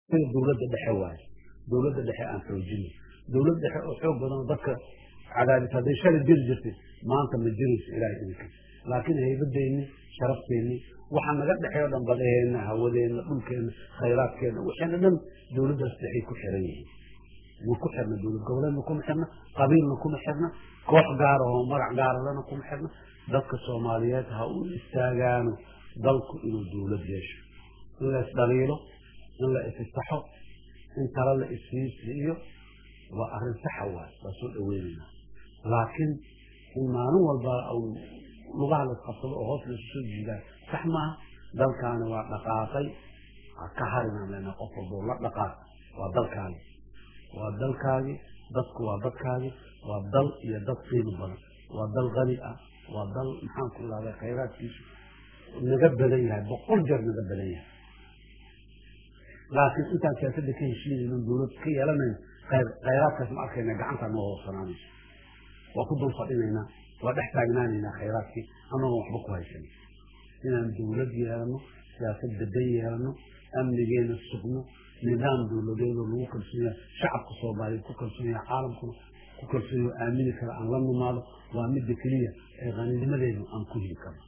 dowladda dhexe waaye dowladda dhexe aan xoojino dowlad dhexe oo xoog badan oo dadka cadaadis hadday shalay jiri jirtay maanta ma jirayso ilaahay idinkiis laakiin haybadeenni sharafteenni waxa naga dhexeeyo dhan badaheenna hawadeenna dhulkeenna khayraadkeenna waxeena dhan dowladdaas dhexay ku xiran yihiin ma ku xirna dowlad goboleedna kuma xirna qabiilna kuma xirna koox gaara oo magac gaaralana kuma xirna dadka soomaaliyeed ha u istaagaano dalku inuu dowlad yeesho in la isdhaliilo in la isisaxo in tala la isiisiiyo waa arrin saxa waay waa soo dhaweynayna laakiin in maalin walba lugaha la isqabsado oo hoos laysu soo jiidaan sax maaha dalkaani waa dhaqaaqay ha ka harinaan lena qof walbo la dhaqaaq waa dalkaagi waa dalkaagi dadku waa dadkaagi waa dal iyo dad qiimo badan waa dal qani ah waa dal maxaan ku ihahda khayraadkiisu naga badan yahay boqol jeer naga badan yahay laakiin intaan siyaasadda ka heshiinayno dowlad ka yeelanayn khayraadkaas ma arkayna gacantaa noo hoosanaanayso waa ku dul fadhinaynaa waa dhex taagnaanaynaa khayraadkii annagoon waxba ku haysanin inaan dowlad yeelano siyaasad dadan yeelano amnigeena sugno nidaam dowladeedoo lagu kalsoon yahay shacabka soomaaliyeed ku kalsoon yahay caalamkuna ku kalsoon yahay aamini kara aan la nimaado waa midda keliya ee qaninimadeenu aan ku heli karno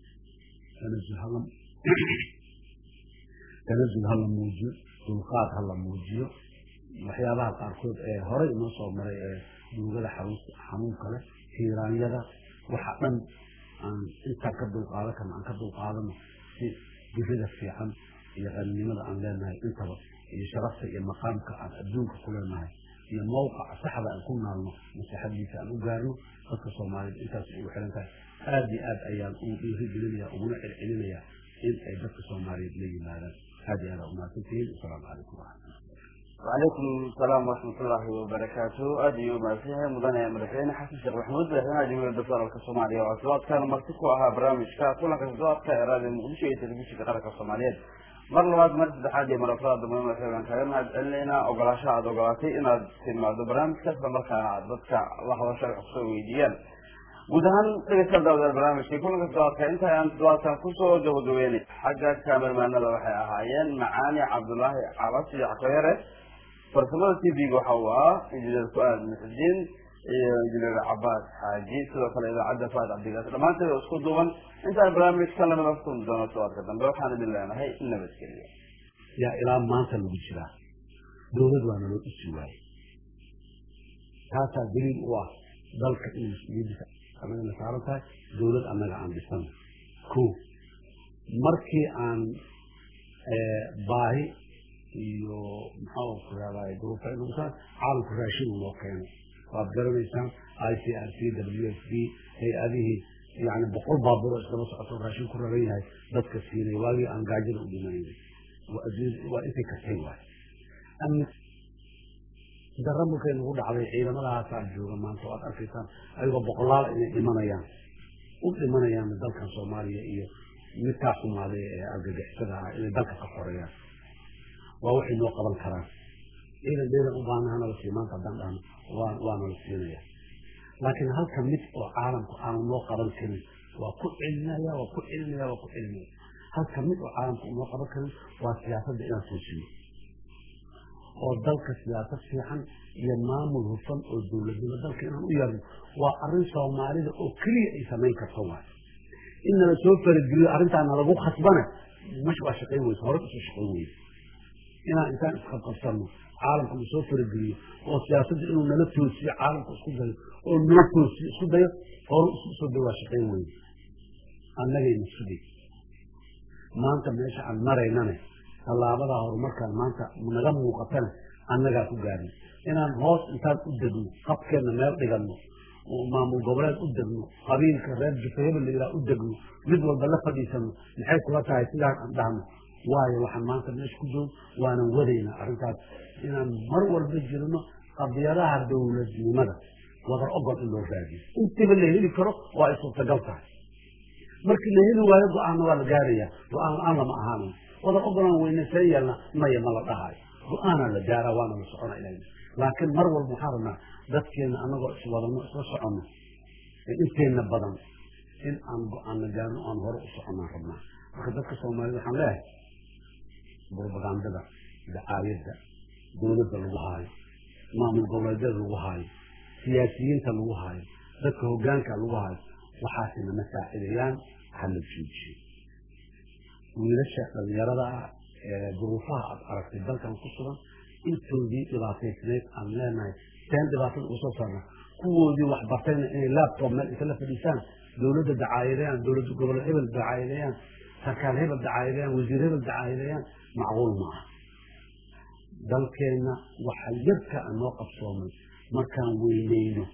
tanazul ha la muujiyo dulqaad ha la muujiyo waxyaabaha qaarkood ee horey inoo soo maray ee duugada xanuunka leh tiiraanyada waxa dhan aan intaan ka dulqaadan karno aan ka dulqaadano si dirida fiican iyo qaninimada aan leenahay intaba iyo sharafta iyo maqaamka aan adduunka ku leenahay iyo mawqaca saxda aan ku naalno masaxadiisa aan u gaarno dadka soomaaliyeed intaas ugu xiran tahay aada iyo aad ayaan ugu dhiirigelinaya uguna celcelinaya in ay dadka soomaaliyeed la yimaadaan aada iyo aada umahadsantihiin asalaamu calaykum waraxmatullah وعليكم السلام ورحمة الله وبركاته أدي ومسيح مدن مدحين حسن شيخ محمود مدحين جمهورية الدكتور الصومالية وأصوات كان مرتكو أها برامج كا كلها كسوات كإرادة مقدشة يتلبيش كقرق الصومالية mar labaad mar saddexaad iyo mar afraad dambe waxaan kaga mahad celinaynaa ogolaasho aad ogolaatay inaad timaado barnaamijka isla markaana aad dadka la hadasho wax kusoo weydiiyaan guud ahaan dhegeystayaal daawadayaal barnaamijkii kulanka toddobaadka inta aan toddobaadkan kusoo gabagabeynay xagga kaamermaanada waxay ahaayeen macaani cabdulaahi cabas iyo cakoyare farsamada t v-ga waxa uu ahaa injineer ku-aad muxudiin iyo injineer cabaas xaaji sidoo kale idaacadda faad cabdigaas dhammaanteed oo isku duuban intaan barnaamijka lamida kulmi doono todobaadka dambe waxaan idin leenahay nabadgelyo yaa ilaa maanta lagu jiraa dowlad waa naloo dhisi waaye taasaa daliil u ah dalka in mas-uuliyaddiisa annagana saaran tahay dowlad annaga aan dhisano ko markii aan baahi iyo maxaa ku rahdaa duruufa inuusan caalamku raashin uu noo keenay waad garanaysaan i c r c w f b hay-adihii yani boqol baabuuro iskaba socoto raashin ku raran yahay dadka siinay waagii aan gaajada u dhimanayna waa intay kartay waay amni darra markay nagu dhacday ciidamadahaasaa jooga maanta waad arkaysaan ayagoo boqolaal inay dhimanayaan u dhimanayaan dalkan soomaaliya iyo midkaa xumaaday ee argagixisada ah inay dalka ka xoreeyaan waa waxay noo qaban karaan ciidan dheedan u baanaha nala sii maanta haddaan dhahno waa waa nala siinaya laakiin halka mid oo caalamku aanu noo qaban karin waa ku celinaya waa ku celinaya waa ku celinaya halka mid oo caalamku noo qaban karin waa siyaasadda inaan toosiyo oo dalka siyaasad fiican iyo maamul hufan oo dowladnimo dalka inaan u yeelno waa arrin soomaalida oo keliya ay samayn karto waay in nala soo farageliyo arrintaa nalagu khasbana mash waa shaqayn weysa hore usoo shaqayn weysa inaan intaan isqabqabsano caalamka na soo farageliyo oo siyaasadda inuu nala toosiyo caalamka isku dayo oo nala toosiyo isku dayo hore isku soo day waa shaqayn weyne annagayna sugay maanta meesha aan maraynane tallaabadaa horumarkaan maanta naga muuqatana annagaa ku gaarnay inaan hoos intaan u degno qabkeenna meel dhiganno oo maamul goboleed u degno qabiilka reer jufahebel la yidhaha u degno mid walba la fadhiisano maxay kula tahay sidaan aan dhahno waayo waxaan maanta meesha ku joog waanan wadaynaa arrintaas inaan mar walba jirno qadiyadaha dowladnimada wadar ogol in loo raadiyo intiba la heli karo waa ay suurtagal tahay markii la heli waayo go-aanna waa la gaaraya go-aan la-aan lama ahaanayo wadar ogolaan weyne see yeelna maya ma la dhahayo go-aanaa la gaaraa waana la socona ilah laakiin mar walba waxaan rabnaa dadkeena anagoo iswadano isla soconno ee inteenna badan in aan go-aanna gaarno aan hore u soconaan rabnaa marka dadka soomaaliyed waxaan leeyahay propagandada dacaayadda dowladda lagu haayo maamul goboleedyada lagu haayo siyaasiyiinta lagu haayo dadka hoggaanka lagu haayo waxaasina ma saacidayaan hala joojiyo wiilasha dhalinyarada ah ee duruufaha aad aragtay dalkan ku sugan intoodii dhibaataysnayd aan leenahay seen dhibaatada uga soo saarna kuwoodii wax bartayna inay laptop meel isla fadhiisaan dowladda dacaayadeeyaan dowladda goboled hebel dacaayadeeyaan sarkaal hebel dacaayadeeyaan wasiir hebel dacaayadeeyaan macquul maaha dalkeenna waxa yarka a noo qabsoomay markaan weyneyno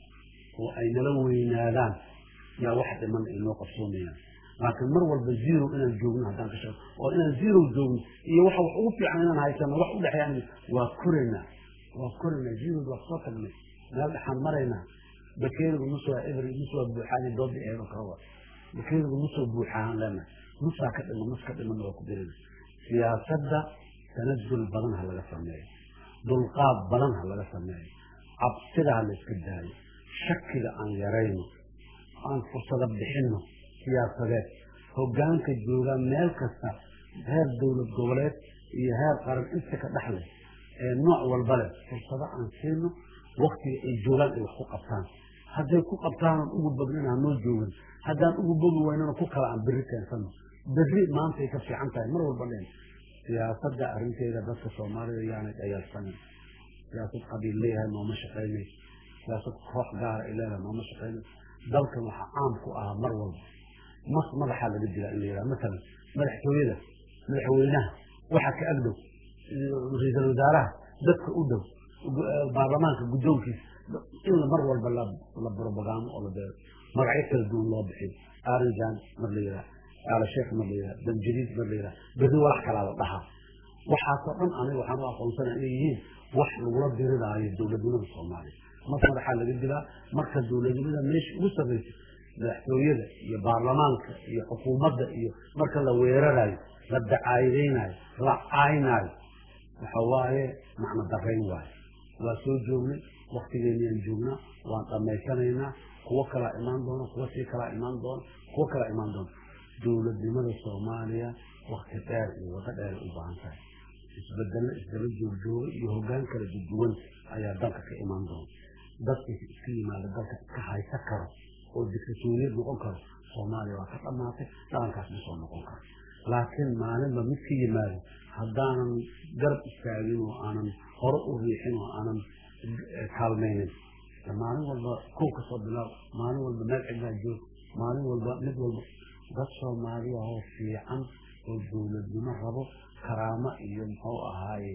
oo ay nala weynaadaan yaa wax dhiman ay noo qabsoomayaan laakiin mar walba zero inaan joogno haddaan ka shaqo oo inaan zero joogno iyo waxa wax ugu fiican inaan haysano wax u dhexeeyaan waa koraynaa waa koraynaa zero waa soo tagnay meel dhexaan maraynaa bakeerigu nus waa eber nus waa buuxaan doodii eedo kala waa bakeerigu nusoo buuxaan leenahay nusaa ka dhiman nus ka dhiman waa ku dirina siyaasadda tanazul badan ha laga sameeyo dulqaad badan ha laga sameeyo cabsida ha la iska daayo shakiga aan yarayno aan fursado bixinno siyaasadeed hoggaanka jooga meel kasta heer dowlad goboleed iyo heer qaran inta ka dhexleh ee nooc walba leh fursado aan siino waktiga ay joogaan ay wax ku qabtaan hadday ku qabtaanan ugu badnin hanoo joogin haddaan ugu bogi waynana ku kala aan berri keensano berri maantay ka fiican tahay mar walba leen siyaasadda arrinteeda dadka soomaalida yaanay dhayaarsanin siyaasad qabiil leeyahay nooma shaqaynayso siyaasad koox gaara ay leedahay nooma shaqaynayso dalkan waxaa caam ku ahaa mar walba mas madaxaa laga dilaa in la yidhaha masalan madaxtooyada madaxweynaha waxa ka agdhow ra-iisal wasaaraha dadka u dhow baarlamaanka guddoonkiisa in mar walba la brobagaamo oo la beero magacyo kala duwan loo bixiyo arinjan mar la yidhaha aala sheekh mar la yidhaha damjadiid mar la yidhaha berri walax kalaa la dhahaa waxaasoo dhan aniga waxaan u aqoonsana inay yihiin wax lagula diriraayo dowladnimada soomaaliya mas madaxaa laga dilaa marka dowladnimada meesha ugu sarraysa madaxtooyada iyo baarlamaanka iyo xukuumadda iyo marka la weerarayo la dacaayadaynayo la caynaayo waxa waaye macno darayn waayo waa soo joognay waktigeenniyaan joognaa waan dhammaysanaynaa kuwo kalaa imaan doona kuwo sii kalaa imaan doona kuwo kalaa imaan doona dowladnimada soomaaliya wakti dheer iyo wado dheer u baahan tahay isbedello isdaba joogjooga iyo hoggaan kala duduwan ayaa dalka ka imaan doona dadka iska yimaada dalka iska haysa karo oo dictatoriyad noqon karo soomaaliya waa ka dhammaatay dhaqankaas ma soo noqon karo laakiin maalinba mid ka yimaado haddaanan garab istaagin oo aanan hore u riixin oo aanan kaalmaynin maalin walba kow ka soo bilaab maalin walba meel cidlaa joog maalin walba mid walba dad soomaaliya oo fiican oo dowladnimo rabo karaamo iyo muxuu ahaaye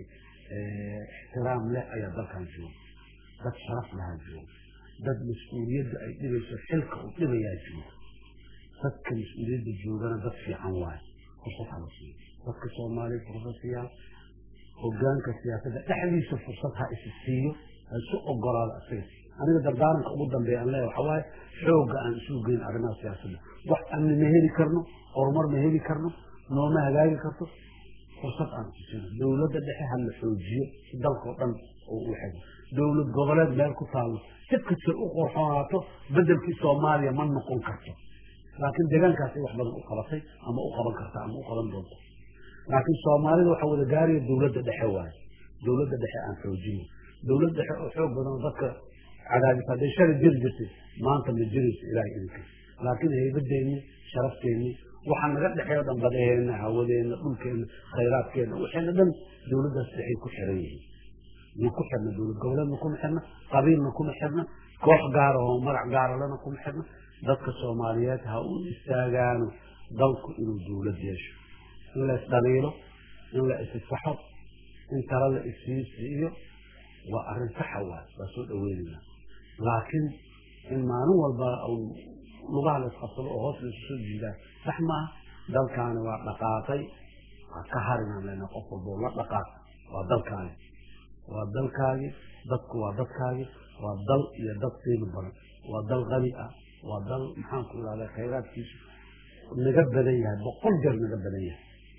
ixtiraam leh ayaa dalkan jooga dad sharaf lahaa jooga dad mas-uuliyadda ay dhibayso xilka uu dhibayaa jooga dadka mas-uuliyadda joogana dad fiican waaye fursad hala siiyo dadka soomaaliya fursad siyaa hogaanka siyaasadda dhexdiisa fursad ha isi siiyo ha isu ogolaado isaga aniga dardaaranka ugu dambeeya aan leeyahay waxaa waaye xoogga aan isu geyn arrimaha siyaasadda wax amni ma heli karno horumar ma heli karno nooma hagaagi karto fursad aan isisino dowladda dhexe ha la xoojiyo si dalkao dhan oo u xego dowlad goboleed meel ku taallo si kastay u qorxoonaato bedelkii soomaaliya ma noqon karto laakiin deegaankaasay wax badan u qabatay ama u qaban karta ama u qaban doonto laakiin soomaalida waxaa wada gaaraya dowladda dhexe waaye dowladda dhexe aan xoojino dowlad dhexe oo xoog badan oo dadka cadaadis hadday shalay jiri jirtay maanta ma jirayso ilaahay idinka laakiin haybadeenni sharafteeni waxaa naga dhexeeyo dhan badaheena hawadeena dhulkeena khayraadkeena waxayna dhan dowladdaas dhexay ku xiran yihiin ma ku xirna dowlad goboleedna kuma xirna qabiilna kuma xirna koox gaara oo magac gaara lana kuma xirna dadka soomaaliyeed ha u istaagaano dalku inuu dowlad yeesho in la isdhaliilo in la isisaxo in tala la isiisiiyo waa arrin saxa waay waa soo dhaweynayna laakiin in maalin walba lugaha la isqabsado oo hoos laisu soo jiidaa sax maaha dalkaani waa dhaqaaqay waa ka harinaan lena qof walboo la dhaqaaq waa dalkaani waa dalkaagi dadku waa dadkaagi waa dal iyo dad qiimo badan waa dal qani ah waa dal maxaan ku ihahda khayraadkiisu naga badan yahay boqol jeer naga badan yahay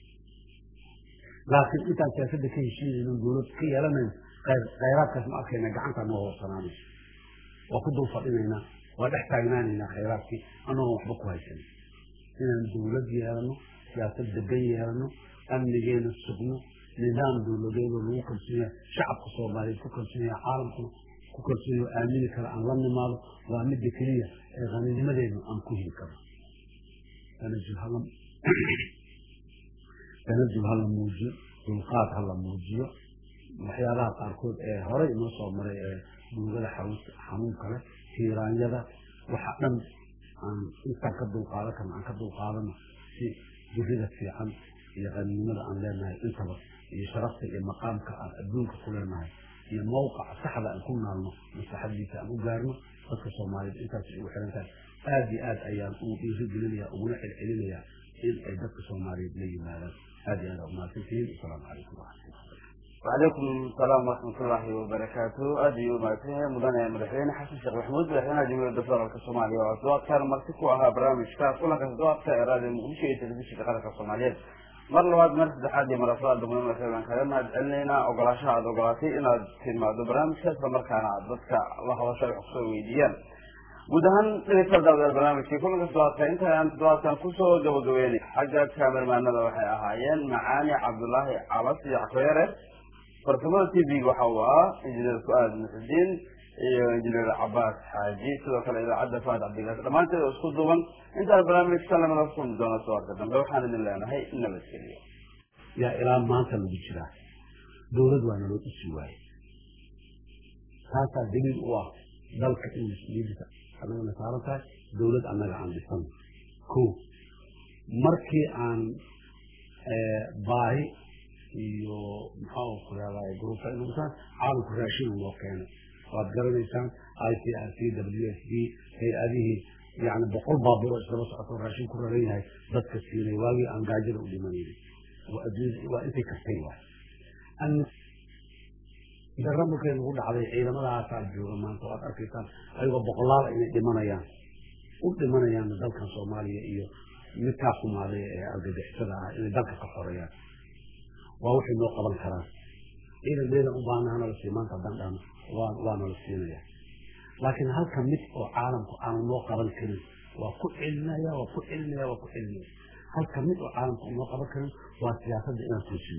laakiin intaan siyaasadda ka heshiinayno dowlad ka yeelanayn khayraadkaas ma arkayna gacantaa noo hoorsanaanayso waa ku dul fadhinaynaa waa dhex taagnaanaynaa khayraadkii annagoon waxba ku haysan inaan dowlad yeelano siyaasad degan yeelano amnigeena sugno nidaam dowladeedoo lagu kalsoonyahay shacabka soomaaliyeed ku kalsoonyahay caalamkuna ku kalsoonyahay aamini kara aan la nimaado waa midda keliya ee qaninimadeedna aan ku heli karno tanajul hala tanajul hala muujiyo dulqaad hala muujiyo waxyaabaha qaarkood ee horey inoo soo maray ee duugada xanuunka leh hiiraanyada waxa dhan aan intaan ka dulqaadan karno aan ka dulqaadano si gurida fiican iyo qaninimada aan leenahay intaba iyo sharafta iyo maqaamka aan adduunka ku leenahay iyo mawqaca saxda aan ku naalno maslaxadiisa aan u gaarno dadka soomaaliyeed intaas ugu xiran tahay aada iyo aad ayaan ugu dhiirigelinaya uguna celcelinayaa in ay dadka soomaaliyeed la yimaadaan aada iyo aad aa umahadsantihiin asalaamu calaykum waraxmatullah وعليكم السلام ورحمة الله وبركاته أدي ومعتيه مدن مدحين حسن شيخ محمود مدحين جمهورية الدكتور الصومالية وأصوات كان مرتكو أها برامج كاس كلها كأصوات كإرادة مؤشية تلفزيون كقرة الصومالية mar labaad mar saddexaad iyo mar afraad dugmada markaan kaga mahad celinaynaa ogolaashaha aada ogolaatay inaad timaado barnaamijka isla markaana aad dadka la hadasho wax kusoo weydiiyaan guud ahaan dhegeystayaal barnaamijkii kulanka toddobaadka inta aan toddobaadkan kusoo gabagabeynay xagga kaamermaanada waxay ahaayeen macaani cabdulaahi calas iyo cakoyare farsamada t v waxa uu ahaa injineer fu-aad muxudiin iyo injineer cabaas xaaji sidoo kale idaacadda faad cabdigaas dhammaanteed oo isku duuban intaan barnaamijka lamada kulmi doono suwarka dambe waxaan idin leenahay nabadgeliyo yaa ilaa maanta lagu jiraa dowlad waa naloo dhisi waaye taasaa daliil u ah dalka in mas-uuliyadiisa annagana saaran tahay dowlad annaga aan dhisan ko markii aan baahi iyo maxaa ku yaadaa gruufa inuusan caalamku raashin loo keenay waad garanaysaan i c r c w s d hay-adihii yani boqol baabuur oo isdaba socoto raashin ku raran yahay dadka siinay waagii aan gaajada u dhimanayna waa intay kartay waay dara markay nagu dhacday ciidamadaasaa jooga maanta waad arkaysaan ayagoo boqolaal inay dhimanayaan u dhimanayaan dalkan soomaaliya iyo midkaa xumaaday ee argagixisada ah inay dalka ka xoreeyaan waa waxay noo qaban karaan ciidan ciidan u baahnaha nala sii maanta haddaan dhahno waa waa nala siinaya laakiin halka mid oo caalamku aanu noo qaban karin waa ku celinaya waa ku celinaya waa ku celinaya halka mid oo caalamku noo qaban karin waa siyaasadda inaan toosiyo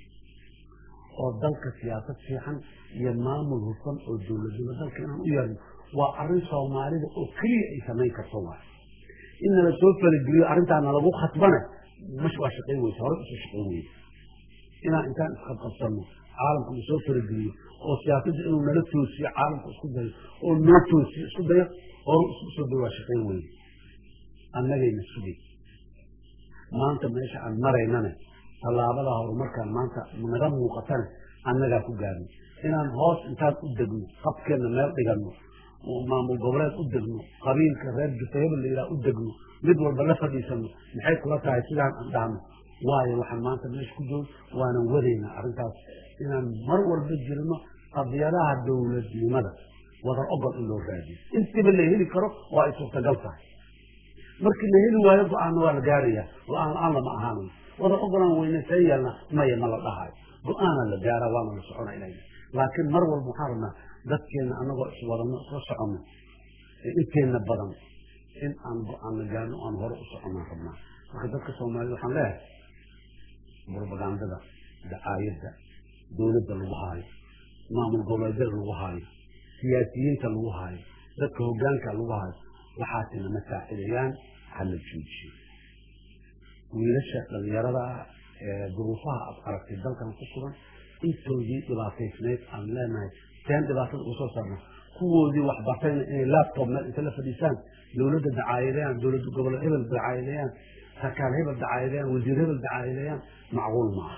oo dalka siyaasad fiican iyo maamul hufan oo dowladnimo dalka inaan u yeelno waa arrin soomaalida oo keliya ay samayn karto waay in nala soo farageliyo arrintaa nalagu khasbane mash waa shaqayn weyse hore usoo shaqayn weyse inaan intaan isqabqabsano caalamku na soo farageliyo oo siyaasadda inuu nala toosiyo caalamku isku dayo oo noo toosiyo isku dayo hore isku soo dayo waa shaqayn weyne annagayna sugay maanta meesha aan maraynane tallaabada horumarkaan maanta naga muuqatane annagaa ku gaarno inaan hoos intaan u degno qabkeenna meel dhiganno maamul goboleed u degno qabiilka reer jufayaba la yidhaha u degno mid walba la fadhiisano maxay kula tahay sidaan aan dhahno waayo waxaan maanta meesha ku joogno waanan wadaynaa arrintaas inaan mar walba jirno qadiyadaha dowladnimada wadar ogol in loo raadiyo intiba la heli karo waa ay suurtagal tahay markii la heli waayo go-aanna waa la gaaraya go-aan la-aan lama ahaanayo wada ogolaan weyne see yeelna maya ma la dhahayo go-aana la gaara waana la socona inay laakiin mar walba waxaan rabnaa dadkeena anagoo iswadano isla soconno inteena badan in aan go-aan la gaarno aan hore u soconaan rabnaa marka dadka soomaaliyed waxaan leeyahay propagandada dacaayadda dowladda lagu haayo maamul goboleedyada lagu haayo siyaasiyiinta lagu haayo dadka hogaanka lagu haayo waxaasina ma saacidayaan hala joojiyo wiilasha dhalinyarada ah ee duruufaha aad aragtay dalkan ku sugan intoodii dhibaataysnayd aan leenahay seen dhibaatada uga soo saarna kuwoodii waxbartayna inay laptop meel inta la fadhiisaan dowladda dacaayadeeyaan dowladda gobol hebel dacaayadeeyaan sarkaal hebel dacaayadeeyaan wasiir hebel dacaayadeeyaan macquul maaha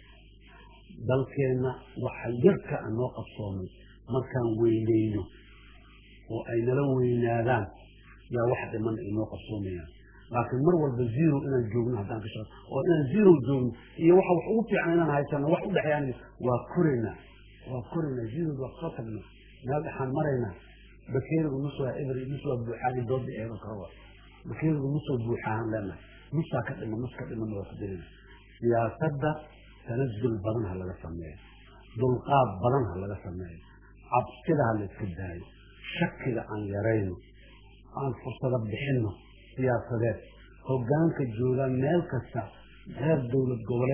dalkeenna waxa yarka aan noo qabsoomay markaan weyneyno oo ay nala weynaadaan yaa wax dhiman ay noo qabsoomayaan laakiin mar walba zero inaan joogno haddaan ka shaqo oo inaan zero joogno iyo waxa wax ugu fiican inaan haysano wax u dhexeeyaan waa koraynaa waa koraynaa zerood waa soo tagna meel dhexaan maraynaa bakeerigu nus waa eber nus waa buuxaani doodda eeba kawa bakeerigu nus waa buuxaan leenahay nusaa ka dhima nus ka dhimana waa ku dirina siyaasadda tanazul badan ha laga sameeyo dulqaad badan ha laga sameeyo cabsida ha la iska daayo shakiga aan yarayno aan fursado bixinno siyaasadeed hogaanka jooga meel kasta reer dowlad goboleed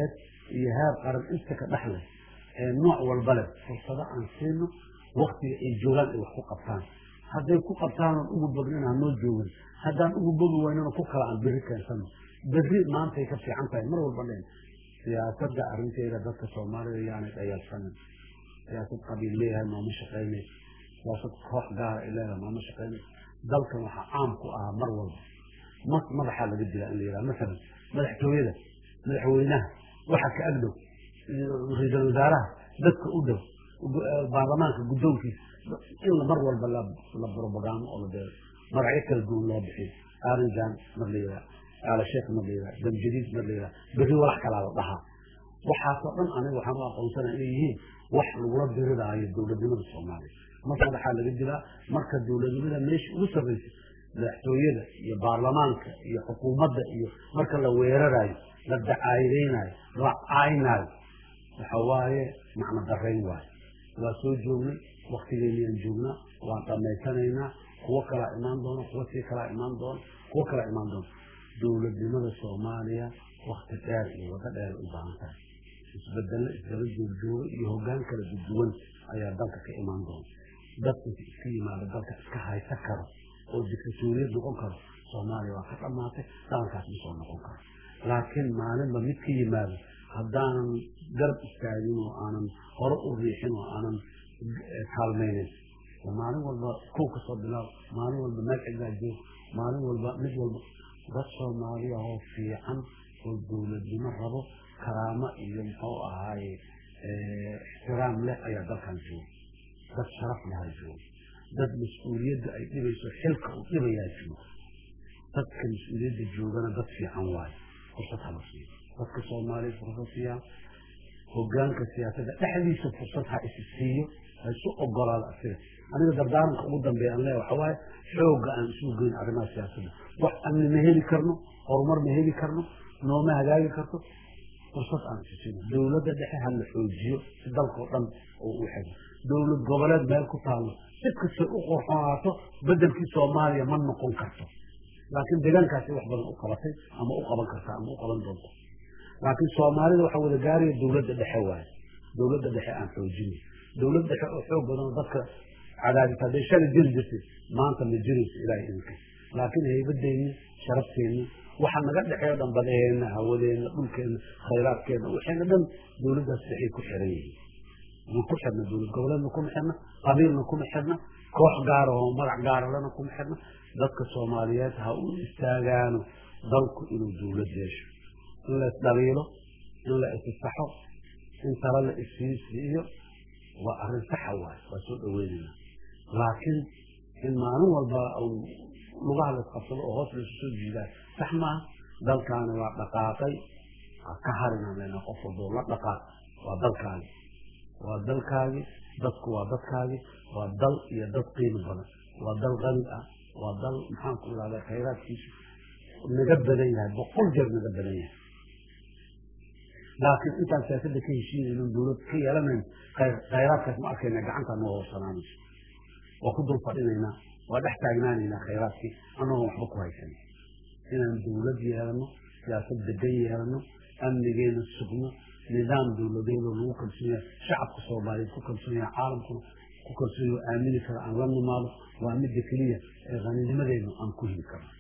iyo heer qaran inta ka dhexleh ee nooc walba leh fursado aan siino waktiga ay joogaan ay wax ku qabtaan hadday ku qabtaan oon ugu badnin hanoo joogin haddaan ugu bogi waynana ku kala aan berri keensano berri maantay ka fiican tahay mar walba dhen siyaasadda arrinteeda dadka soomaalida yaanay dhayaalsanin siyaasad qabiil leeyahay maama shaqaynay siyaasad koox gaara ay leedahay maama shaqaynay dalkan waxaa caam ku ahaa mar walba mas madaxaa laga dilaa in la yidhaha masalan madaxtooyada madaxweynaha waxa ka agdhow ra-iisul wasaaraha dadka u dhow baarlamaanka guddoonkiisa in mar walba la brobagamo oo la deero magacyo kala duwan loo bixiyo arinjan mar la yidhaha aala sheekh mar la yidhaha damjadiid mar la yidhaha berri walax kalaa la dhahaa waxaasoo dhan aniga waxaan u aqoonsanaya inay yihiin wax lagula diridaayo dowladnimada soomaaliya marka madaxaa laga dilaa marka dowladnimada meesha ugu sarraysa madaxtooyada iyo baarlamaanka iyo xukuumadda iyo marka la weerarayo la dacaayadaynayo la caynaayo waxa waaye macno darayn waayo waa soo joognay waktigeenniyaan joognaa waan dhammaysanaynaa kuwo kalaa imaan doona kuwo sii kalaa imaan doona kuwo kalaa imaan doona dowladnimada soomaaliya wakti dheer iyo wado dheer u baahan tahay isbedelo isdaba joogjooga iyo hoggaan kala duduwan ayaa dalka ka imaan doona dadka iska yimaado dalka iska haysa karo oo dictatoriyad noqon karo soomaaliya waa ka dhammaatay dhalankaas ma soo noqon karo laakiin maalinba mid ka yimaado haddaanan garab istaagin oo aanan hore u riixin oo aanan kaalmaynin maalin walba kow ka soo bilaab maalin walba meel cidlaa joog maalin walba mid walba dad soomaaliya oo fiican oo dowladnimo rabo karaamo iyo muxuu ahaaye ixtiraam leh ayaa dalkan jooga dad sharaf lahaa jooga dad mas-uuliyadda ay dhibayso xilka uu dhibayaa jooga dadka mas-uuliyadda joogana dad fiican waayo fursad hala siiyo dadka soomaaliya fursad siiyaan hogaanka siyaasadda dhexdiisa fursad ha isi siiyo ha isu ogolaado asiga aniga dardaaranka ugu dambeeya aan leeya waxa waaye xoogga aan isugu geyn arrimaha siyaasadda wax amni ma heli karno horumar ma heli karno nooma hagaagi karto fursad aan isi siino dowladda dhexe ha la xoojiyo si dalkao dhan oo u xego dowlad goboleed meel ku taallo si kastay u qorxonaato bedelkii soomaaliya ma noqon karto laakiin deegaankaasi wax badan u qabatay ama u qaban karta ama u qaban doonto laakiin soomaalida waxaa wada gaaraya dowladda dhexe waaye dowladda dhexe aan xoojinay dowlad dhexe oo xoog badan oo dadka cadaadis hadday shalay jiri jirtay maanta ma jirayso ilaahay idinka laakiin haybadeenni sharafteeni waxa naga dhexeeyo dhan badaheenna hawadeenna dhulkeenna khayraadkeenna waxayna dhan dowladdaas dhexay ku xiran yihiin ma ku xirna dowlad goboleedna kuma xirna qabiilna kuma xirna koox gaara oo magac gaaralena kuma xirna dadka soomaaliyeed ha u istaagaano dalku inuu dowlad yeesho in la isdhaliilo in la isisaxo in tala la isiisiiyo waa arrin saxa waaye waa soo dhaweynayna laakiin in maalin walba lugaha la isqabsado oo hoos laysu soo jiidaa sax maaha dalkaani waa dhaqaaqay ka harinaan leynaa qof walboo la dhaqaaq waa dalkaagi waa dalkaagi dadku waa dadkaagi waa dal iyo dad qiimo badan waa dal qani ah waa dal maxaan ku ihahdaa khayraadkiisu naga badan yahay boqol jeer naga badan yahay laakiin intaan siyaasadda ka heshiinayno dowlad ka yeelanayn khayraadkaas ma arkayna gacantaa noo hoosanaanayso waa ku dul fadhinaynaa waa dhex taagnaanaynaa khayraadkii annagoon waxba ku haysan inaan dowlad yeelano siyaasad degan yeelano amnigeena sugno nidaam dowladeedoo lagu kalsoon yahay shacabka soomaaliyeed ku kalsoon yahay caalamkuna ku kalsoon yahay aamini kara aan la nimaado waa midda keliya ee qaninimadeenu aan ku heli karno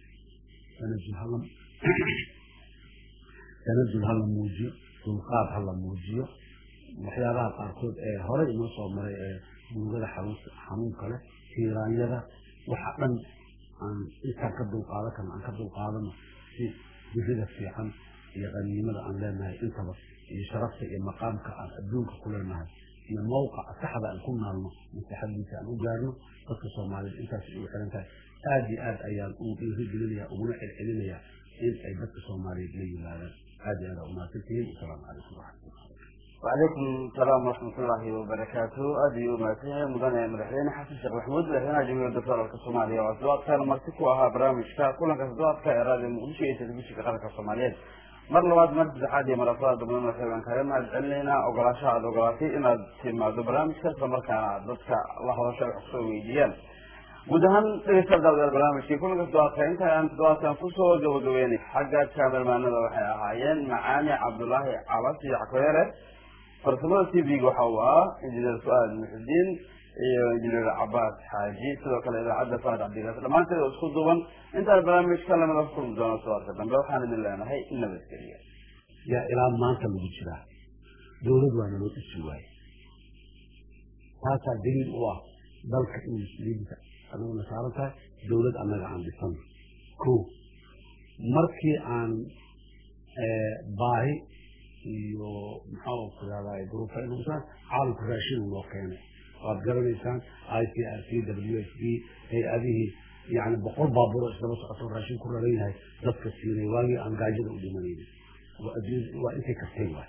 tanazul ha la muujiyo dulqaad ha la muujiyo waxyaabaha qaarkood ee horey inoo soo maray ee murugada xanuunka leh tiiraanyada waxa dhan aan intaan ka dulqaadan karno aan ka dulqaadano si jirida fiican iyo qaniimada aan leenahay intaba iyo sharafta iyo maqaamka aan adduunka ku leenahay iyo mawqaca saxda aan ku naalno masaxadiisa aan u gaarno dadka soomaaliyed intaas ugu xiran tahay aada iyo aad ayaan ugu dhiirigelinaya uguna celcelinaya in ay dadka soomaaliyeed la yimaadaan aada iyo aad aa umahadsantihiin asalaamu calaykum waraxmatullah وعليكم السلام ورحمة الله وبركاته أدي وماتيه مدن مدحين حسن شيخ محمود مدحين جميع الدكتور الصومالية وأسواق كان مرتكو أها برامج كا كل كسدوات كإرادة مؤشية تدبيش كقرق الصومالية مر لواد مرد زحادي مرافات دبنا مثلا كريم أدعلينا أقراشا أدوغراتي إن تيما دو برامج كسر مركا ضدك الله وشاء حسوي ديال guud ahaan dhegeystayaal daawadayaal barnaamijkii kulanka toddobaadka inta aan toddobaadkan kusoo gabagabeynay xagga kaamermaanada waxay ahaayeen macaani cabdulaahi cabas iyo cakoyare farsamada t v-ga waxa uu ah injineer su-aal muxudiin iyo injineer cabaas xaaji sidoo kale idaacadda faad cabdigaas dhammaanteed oo isku duuban intaan barnaamijka lamada ku kulmi doono toddobaadka dambe waxaan idin leenahay nabadgeliya yaa ilaa maanta lagu jiraa dawlad waa naloo dhisi waaye taasaa daliil u ah dalka in muslimiinta anaguna saaran tahay dawlad annaga aan dhisano ko markii aan baahi iyo maxaa ku yahdaa duruufa inuusan caalamku raashin noo keenay waad garanaysaan i c r c w s b hay-adihii yani boqol baabuuro isdaba socoto raashin ku raran yahay dadka siinay waagii aan gaajada u dhimanayna waa intay kartay waay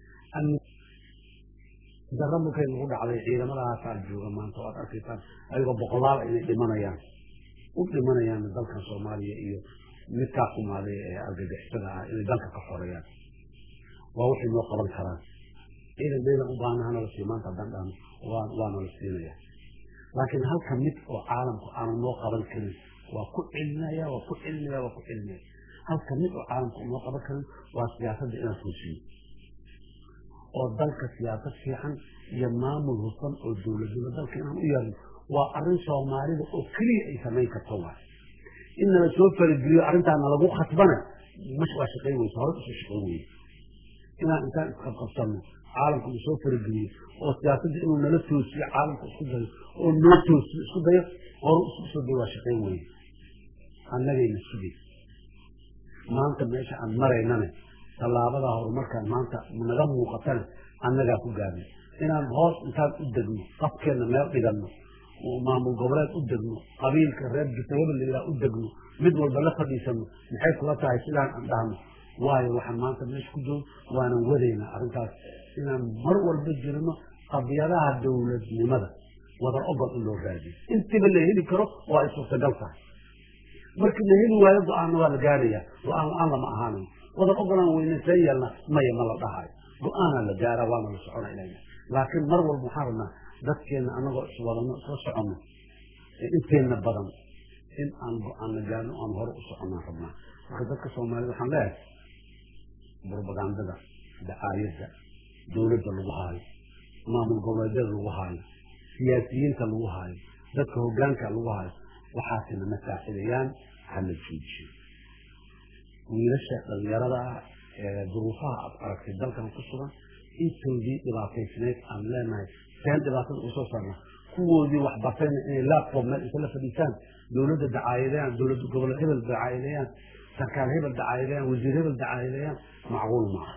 dara markay nagu dhacday ciidamadahaasaa jooga maanta waad arkaysaan ayagoo boqolaal inay dhimanayaan u dhimanayaan dalkan soomaaliya iyo midkaa kumaaday ee argagixisada ah inay dalka ka xoreeyaan waa waxay noo qaban karaan ciidan ciidan u baahnaha nala sii maanta haddaan dhahno waa waa nala siinaya laakiin halka mid oo caalamku aanu noo qaban karin waa ku celinaya waa ku celinaya waa ku celinaya halka mid oo caalamku noo qaban karin waa siyaasadda inaan foosiyo oo dalka siyaasad fiican iyo maamul hufan oo dowladnimo dalka inaan u yeelno waa arrin soomaalida oo keliya ay samayn karto waay in nala soo farageliyo arrintaa nalagu khasbana mash waa shaqayn weysa hore usoo shaqayn weyne inaan intaan isqabqabsano caalamka uu soo farageliyo oo siyaasadda inuu nala toosiyo caalamka isku dayo oo noo toosiyo isku dayo hore isku soo dayo waa shaqayn weyne annagayna sugay maanta meesha aan maraynane tallaabadaa horumarkaan maanta naga muuqatana annagaa ku gaarnay inaan hoos intaan u degno qafkeenna meel dhiganno maamul goboleed u degno qabiilka reer jufayaba layidhaha u degno mid walba la fadhiisano maxay kula tahay sidaan aan dhahno waayo waxaan maanta meesha ku joogo waanan wadaynaa arrintaas inaan mar walba jirno qadiyadaha dowladnimada wadar ogol in loo raadiyo intiba la heli karo waa ay suurtagal tahay markii la heli waayo go-aanna waa la gaaraya go-aan la-aan lama ahaanayo wadar ogolaan weyne see yeelna maya ma la dhahayo go-aanaa la gaara waana la socona ilayna laakiin mar walba waxaan rabnaa dadkeenna anagoo iswadano isla soconno inteenna badan in aan go-aan la gaarno aan hore u soconaan rabnaa marka dadka soomaalida waxaan leeyahay burbagandada dacaayadda dowladda lagu haayo maamul goboleedyada lagu haayo siyaasiyiinta lagu haayo dadka hogaanka lagu haayo waxaasina na saacidayaan hala joojiyo wiilasha dhalinyarada ah ee duruufaha aad aragtay dalkan ku sugan intoodii dhibaataysneyd aan leenahay seen dhibaatada usoo saarna kuwoodii waxbartayna inay laabtoob meel inta la fadhiisaan dowladda dacaayadeeyaan dowladda gobol hebel dacaayadeeyaan sarkaal hebel dacaayadeeyaan wasiir hebel dacaayadeeyaan macquul maaha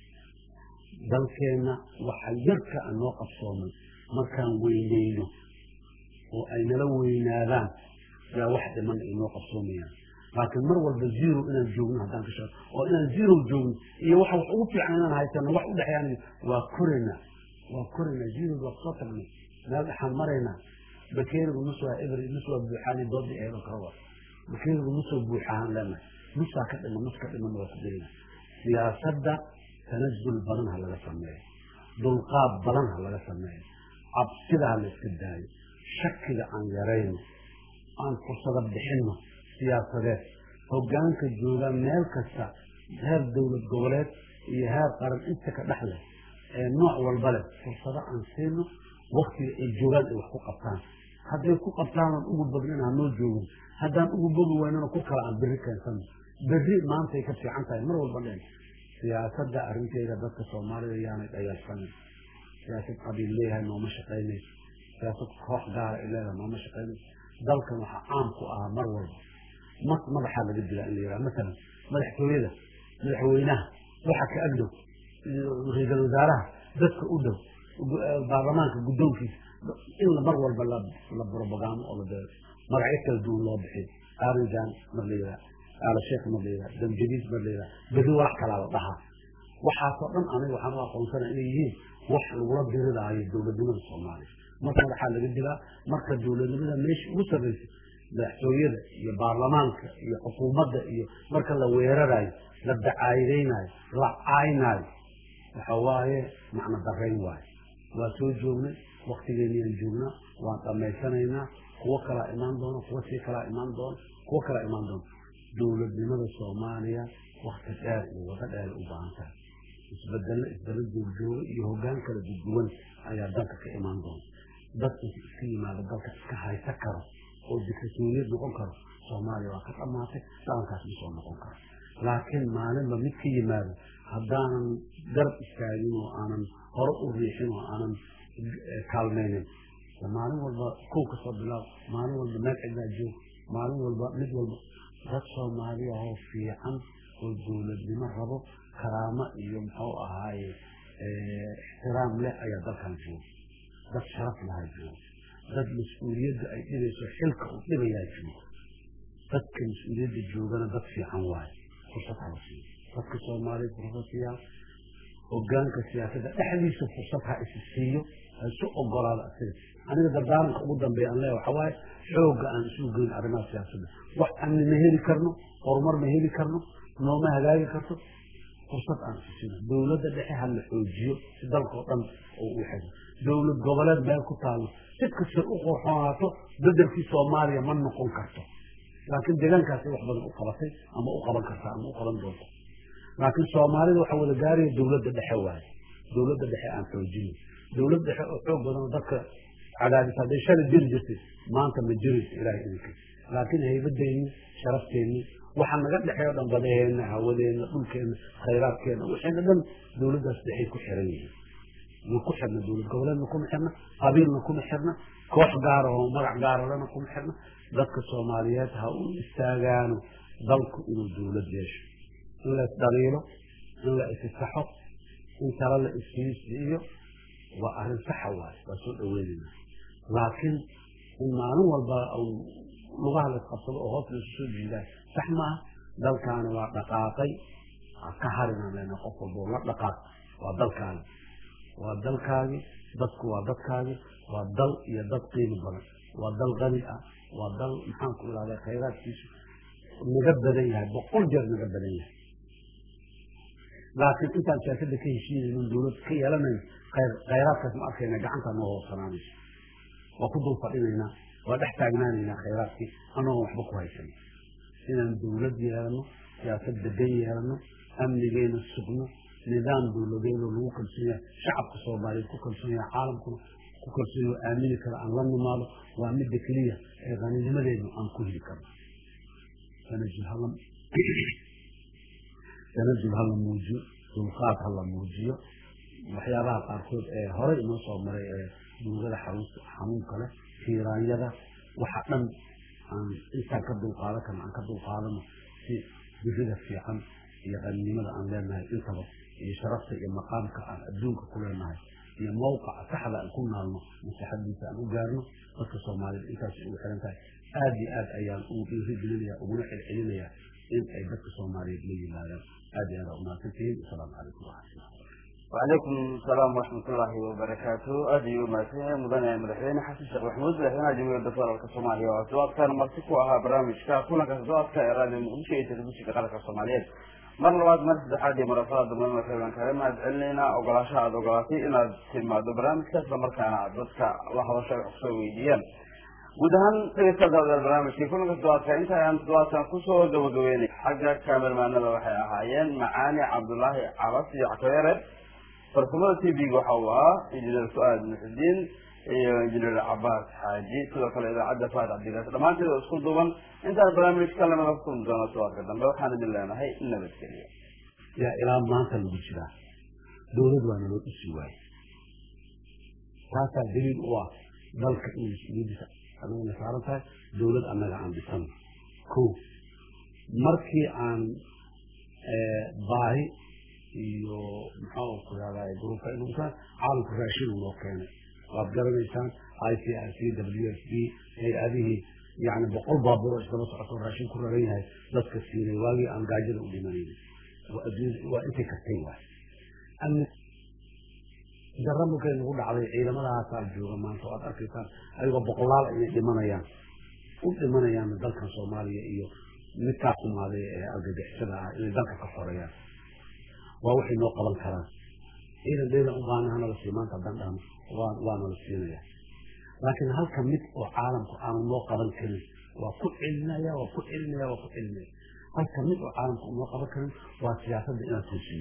dalkeenna waxa yarka a noo qabsoomay markaan weyneyno oo ay nala weynaadaan yaa wax dhiman ay noo qabsoomayaan laakiin mar walba zero inaan joogno haddaan ka shaqo oo inaan zero joogno iyo waxa wax ugu fiican inaan haysano wax u dhexeeyaan waa koraynaa waa koraynaa zero waa soo tagnay meel dhexaan maraynaa bakeerigu nus waa eber nus waa buuxaani doodi eedo kale bakeerigu nusoo buuxaan leenahay nusaa ka dhiman nus ka dhiman waa ku daynaa siyaasadda tanazul badan ha laga sameeyo dulqaad badan ha laga sameeyo cabsida ha la iska daayo shakiga aan yarayno aan fursado bixinno siyaasadeed hogaanka jooga meel kasta heer dowlad goboleed iyo heer qaran inta ka dhex leh ee nooc walba leh fursado aan siino waktiga ay joogaan ay wax ku qabtaan hadday ku qabtaan aan ugu badnin hanoo joogin haddaan ugu bogi weynana ku kala aan berri keensano berri maantay ka fiican tahay mar walba dhen siyaasadda arrinteeda dadka soomaalida yaanay dhayalsanin siyaasad qabiil leeyahay nooma shaqaynayso siyaasad koox gaara ay leedahay nooma shaqaynayso dalkan waxaa caam ku ahaa mar walba mas madaxaa laga dilaa in la yidhaha masalan madaxtooyada madaxweynaha waxa ka agdhow ra-iisul wasaaraha dadka u dhow baarlamaanka guddoonkiisa in mar walba la brobagaamo oo la beero magacyo kala duwan loo bixiyo aarinjan mar la yidhaha aala sheekh mar la yidhaha damjadiis mar la yidhaha berri wax kalaa la dhahaa waxaasoo dhan aniga waxaan u aqoonsana inay yihiin wax lagula diridaayo dowladnimada soomaaliya marka madaxaa laga dilaa marka dowladnimada meesha ugu sarraysa madaxtooyada iyo baarlamaanka iyo xukuumadda iyo marka la weerarayo la dacaayadaynayo la caynaayo waxa waaye macno darayn waayo waa soo joognay waktigeenniyaan joognaa waan dhammaysanaynaa kuwo kalaa imaan doona kuwo sii kalaa imaan doona kuwo kalaa imaan doona dowladnimada soomaaliya wakti dheer iyo wado dheer u baahan tahay isbedello isdaba joogjooga iyo hoggaan kala duduwan ayaa dalka ka imaan doona dad inta iska yimaado dalka iska haysa karo oo diktatoriyad noqon karo soomaaliya waa ka dhammaatay dhaqankaas ma soo noqon karo laakiin maalinba mid ka yimaado haddaanan garab istaagin oo aanan hore u riixin oo aanan kaalmaynin maalin walba kow ka soo bilaab maalin walba meel cidlaa joog maalin walba mid walba dad soomaaliya oo fiican oo dowladnimo rabo karaamo iyo muxuu ahaaye ixtiraam leh ayaa dalkan jooga dad sharaf lahaa jooga dad mas-uuliyadda ay dhibayso xilka uu dhibayaa jooga dadka mas-uuliyadda joogana dad fiican waaye fursad hala siiyo dadka soomaaliya fursad siiyaa hogaanka siyaasadda dhexdiisa fursad ha isi siiyo ha isu ogolaado asiga aniga dardaaranka ugu dambeeya aan leeya waxa waaye xoogga aan isu geyn arrimaha siyaasadda wax amni ma heli karno horumar ma heli karno nooma hagaagi karto fursad aan isu siino dowladda dhexe ha la xoojiyo si dalkao dhan oo u xego dowlad goboleed meel ku taalo si kasta u qorxoonaato bedelkii soomaaliya ma noqon karto laakiin deegaankaasi wax badan u qabatay ama u qaban karta ama u qaban doonto laakiin soomaalida waxaa wada gaaraya dowladda dhexe waaye dowladda dhexe aan xoojino dowlad dhexe oo xoog badan oo dadka cadaadis hadday shalay jiri jirtay maanta ma jirayso ilaahay idinka laakiin haybadeenni sharafteenni waxa naga dhexeeyo dhan badaheenna hawadeenna dhulkeenna khayraadkeenna waxayna dhan dowladdaas dhexay ku xiran yihiin ma ku xirna dowlad goboleedna kuma xirna qabiilna kuma xirna koox gaara oo magac gaaralena kuma xirna dadka soomaaliyeed ha u istaagaano dalku inuu dowlad yeesho in la isdhaliilo in la isisaxo in tala la isfiisiiyo waa arrin saxa waaye waa soo dhaweynayna laakiin in maalin walba lugaha la isqabsado oo hoos laisu soo jiidaa sax maaha dalkaani waa dhaqaaqay ka harinaan lena qof walba la dhaqaaq waa dalkaani waa dalkaagi dadku waa dadkaagi waa dal iyo dad qiimo badan waa dal qani ah waa dal maxaan ku ihahda khayraadkiisu naga badan yahay boqol jeer naga badan yahay laakiin intaan siyaasadda ka heshiinaynin dowlad ka yeelanayn khayraadkaas ma arkayna gacanta noo hoosanaanayso waa ku dul fadhinaynaa waa dhex taagnaanaynaa khayraadkii anoon waxba ku haysan inaan dowlad yeelano siyaasad degan yeelano amnigeena sugno nidaam dowladeedoo lagu kalsoon yahay shacabka soomaaliyeed ku kalsoon yahay caalamkuna ku kalsoon yahay aamini kara aan la nimaado waa midda keliya ee qaninimadeenu aan ku heli karno tanajul hala tanajul hala muujiyo dulqaad hala muujiyo waxyaabaha qaarkood ee horey inoo soo maray ee duugada xanuunka leh tiiraanyada waxa dhan aan intaan ka dulqaadan karno aan ka dulqaadano si birida fiican iyo qaninimada aan leenahay intaba iyo sharafta iyo maqaamka aan adduunka ku leenahay iyo mawqaca saxda aan ku naalno masaxadiisa aan u gaarno dadka soomaalida intaas ugu xiran tahay aada iyo aad ayaan ugu dhiirigelinaya uguna celcelinaya in ay dadka soomaaliyeed la yimaadaan aad iyo aad aa umahadsantihiin asalaamu calaykum waraxmatullah وعليكم السلام ورحمة الله وبركاته أدي وماسيه مدنيا مدحوين حسن شيخ محمود مدحوين جمهورية الدكتور الصومالية وأسواق كان مرتكو أها برامج كا كنا كسواق كإرادة مؤمشية تلبسي كقلق الصومالية mar labaad mar saddexaad iyo marafada dambe markayban kaga mahad celinaynaa ogolaasha aada ogolaatay inaad timaado barnaamijka isla markaana aad dadka la hadasho wax kusoo weydiiyaan guud ahaan dhegeysta daawadaal barnaamijkii kulanka toddobaadka inta ayaan toddobaadkan kusoo gabagabeynay xagga kaamermaanada waxay ahaayeen macaani cabdulaahi cabas iyo cakabeere farsamada t v-ga waxa uu ahaa injineer su-aad muxudiin iyo injineer cabaas xaaji sidoo kale idaacadda faad cabdigaas dhammaanteed oo isku duuban intaan barnaamijka lamada kulmi doono tobaadka dambe waxaan idin leenahay nabadgelyo yaa ilaa maanta lagu jiraa dowlad waa naloo dhisi waaye taasaa daliil u ah dalka in mas-uuliyadiisa anagana saaran tahay dowlad annaga aan dhisano ko markii aan baahi iyo muxuu ku yahdaa duruufka inuusan caalamku raashin noo keenay waad garanaysaan i c r c w s b hay-adihii yani boqol baabuur oo isdaba socoto raashin ku raran yahay dadka siinay waagii aan gaajada u dhimanayna waa intay kartay waay darra markay nagu dhacday ciidamadahaasaa jooga maanta waad arkaysaan ayagoo boqolaal inay dhimanayaan u dhimanayaan dalkan soomaaliya iyo midkaa kumaaday ee argagixisada ah inay dalka ka xoreeyaan waa waxay noo qaban karaan ciidan dheedan u baana hana la sii maanta haddaan dhahno waa waana la siinaya laakiin halka mid oo caalamku aanu noo qaban karin waa ku celinaya waa ku celinaya waa ku celinaya halka mid oo caalamku noo qaban karin waa siyaasadda inaan toosiyo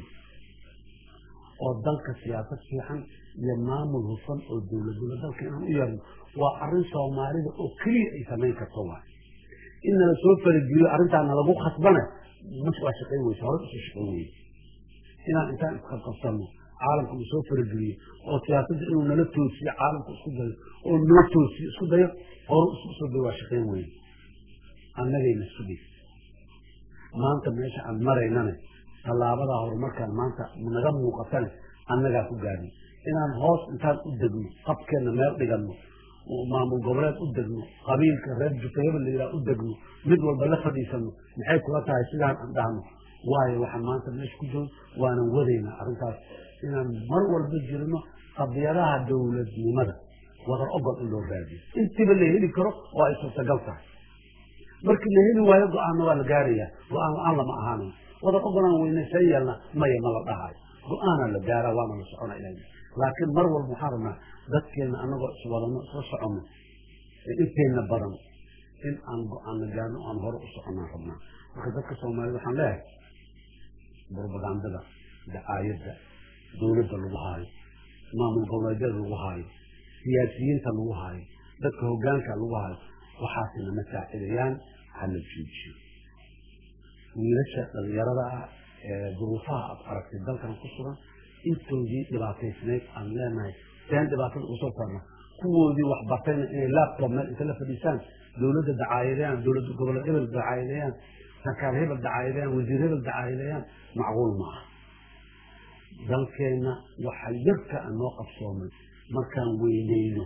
oo dalka siyaasad fiican iyo maamul hufan oo dowladnimo dalka inaan u yeelno waa arrin soomaalida oo keliya ay samayn karto waa in nala soo farageliyo arrintaana lagu khasbana mas waa shaqayn weyse hore usoo shaqayn weyse inaan intaan isqabqabsano caalamku uu soo farageliyo oo siyaasadda inuu nala toosiyo caalamku isku dayo oo noo toosiyo isku dayo hore isku soo dayo waa shaqayn weyne annagayna sugay maanta meesha aan maraynane tallaabadaa horumarkaan maanta naga muuqatane annagaa ku gaadhin inaan hoos intaan u degno qabkeenna meel dhiganno maamul goboleed u degno qabiilka reer jufayaba la yidhaha u degno mid walba la fadhiisano maxay kula tahay sidaan aan dhahno waayo waxaan maanta meesha ku joogno waanan wadaynaa arrintaas inaan mar walba jirno qadiyadaha dowladnimada wadar ogol in loo raadiyo intiiba la heli karo oo ay suurtagal tahay markii la heli waayo go-aanna waa la gaarayaa go-aan la-aan lama ahaanayo wadar ogolaan weynaysan yeelna maya ma la dhahayo go-aanaa la gaaraa waana la socona ilaa laakiin mar walba waxaan rabnaa dadkeenna anagoo iswadano isla soconno inteenna badan in aan go-aanna gaarno aan hore u soconaan rabnaa marka dadka soomaalida waxaan leeyahay burbagandada dacaayadda dowladda lagu haayo maamul goboleedyada lagu haayo siyaasiyiinta lagu haayo dadka hogaanka lagu haayo waxaasina ma saacidayaan hala joojiyo wiilasha dhalinyarada ah ee duruufaha aad aragtay dalkan ku sugan intoodii dhibaataysnayd aan leenahay seen dhibaatada usoo saarna kuwoodii wax bartayna inay laptop meel inta la fadhiisaan dowladda dacaayadeeyaan dowladda goboleed hebel dacaayadeeyaan sarkaar hebel dacaayadeeyaan wasiir hebel dacaayadeeyaan macquul maaha dalkeenna waxa yarka aan noo qabsoomay markaan weyneyno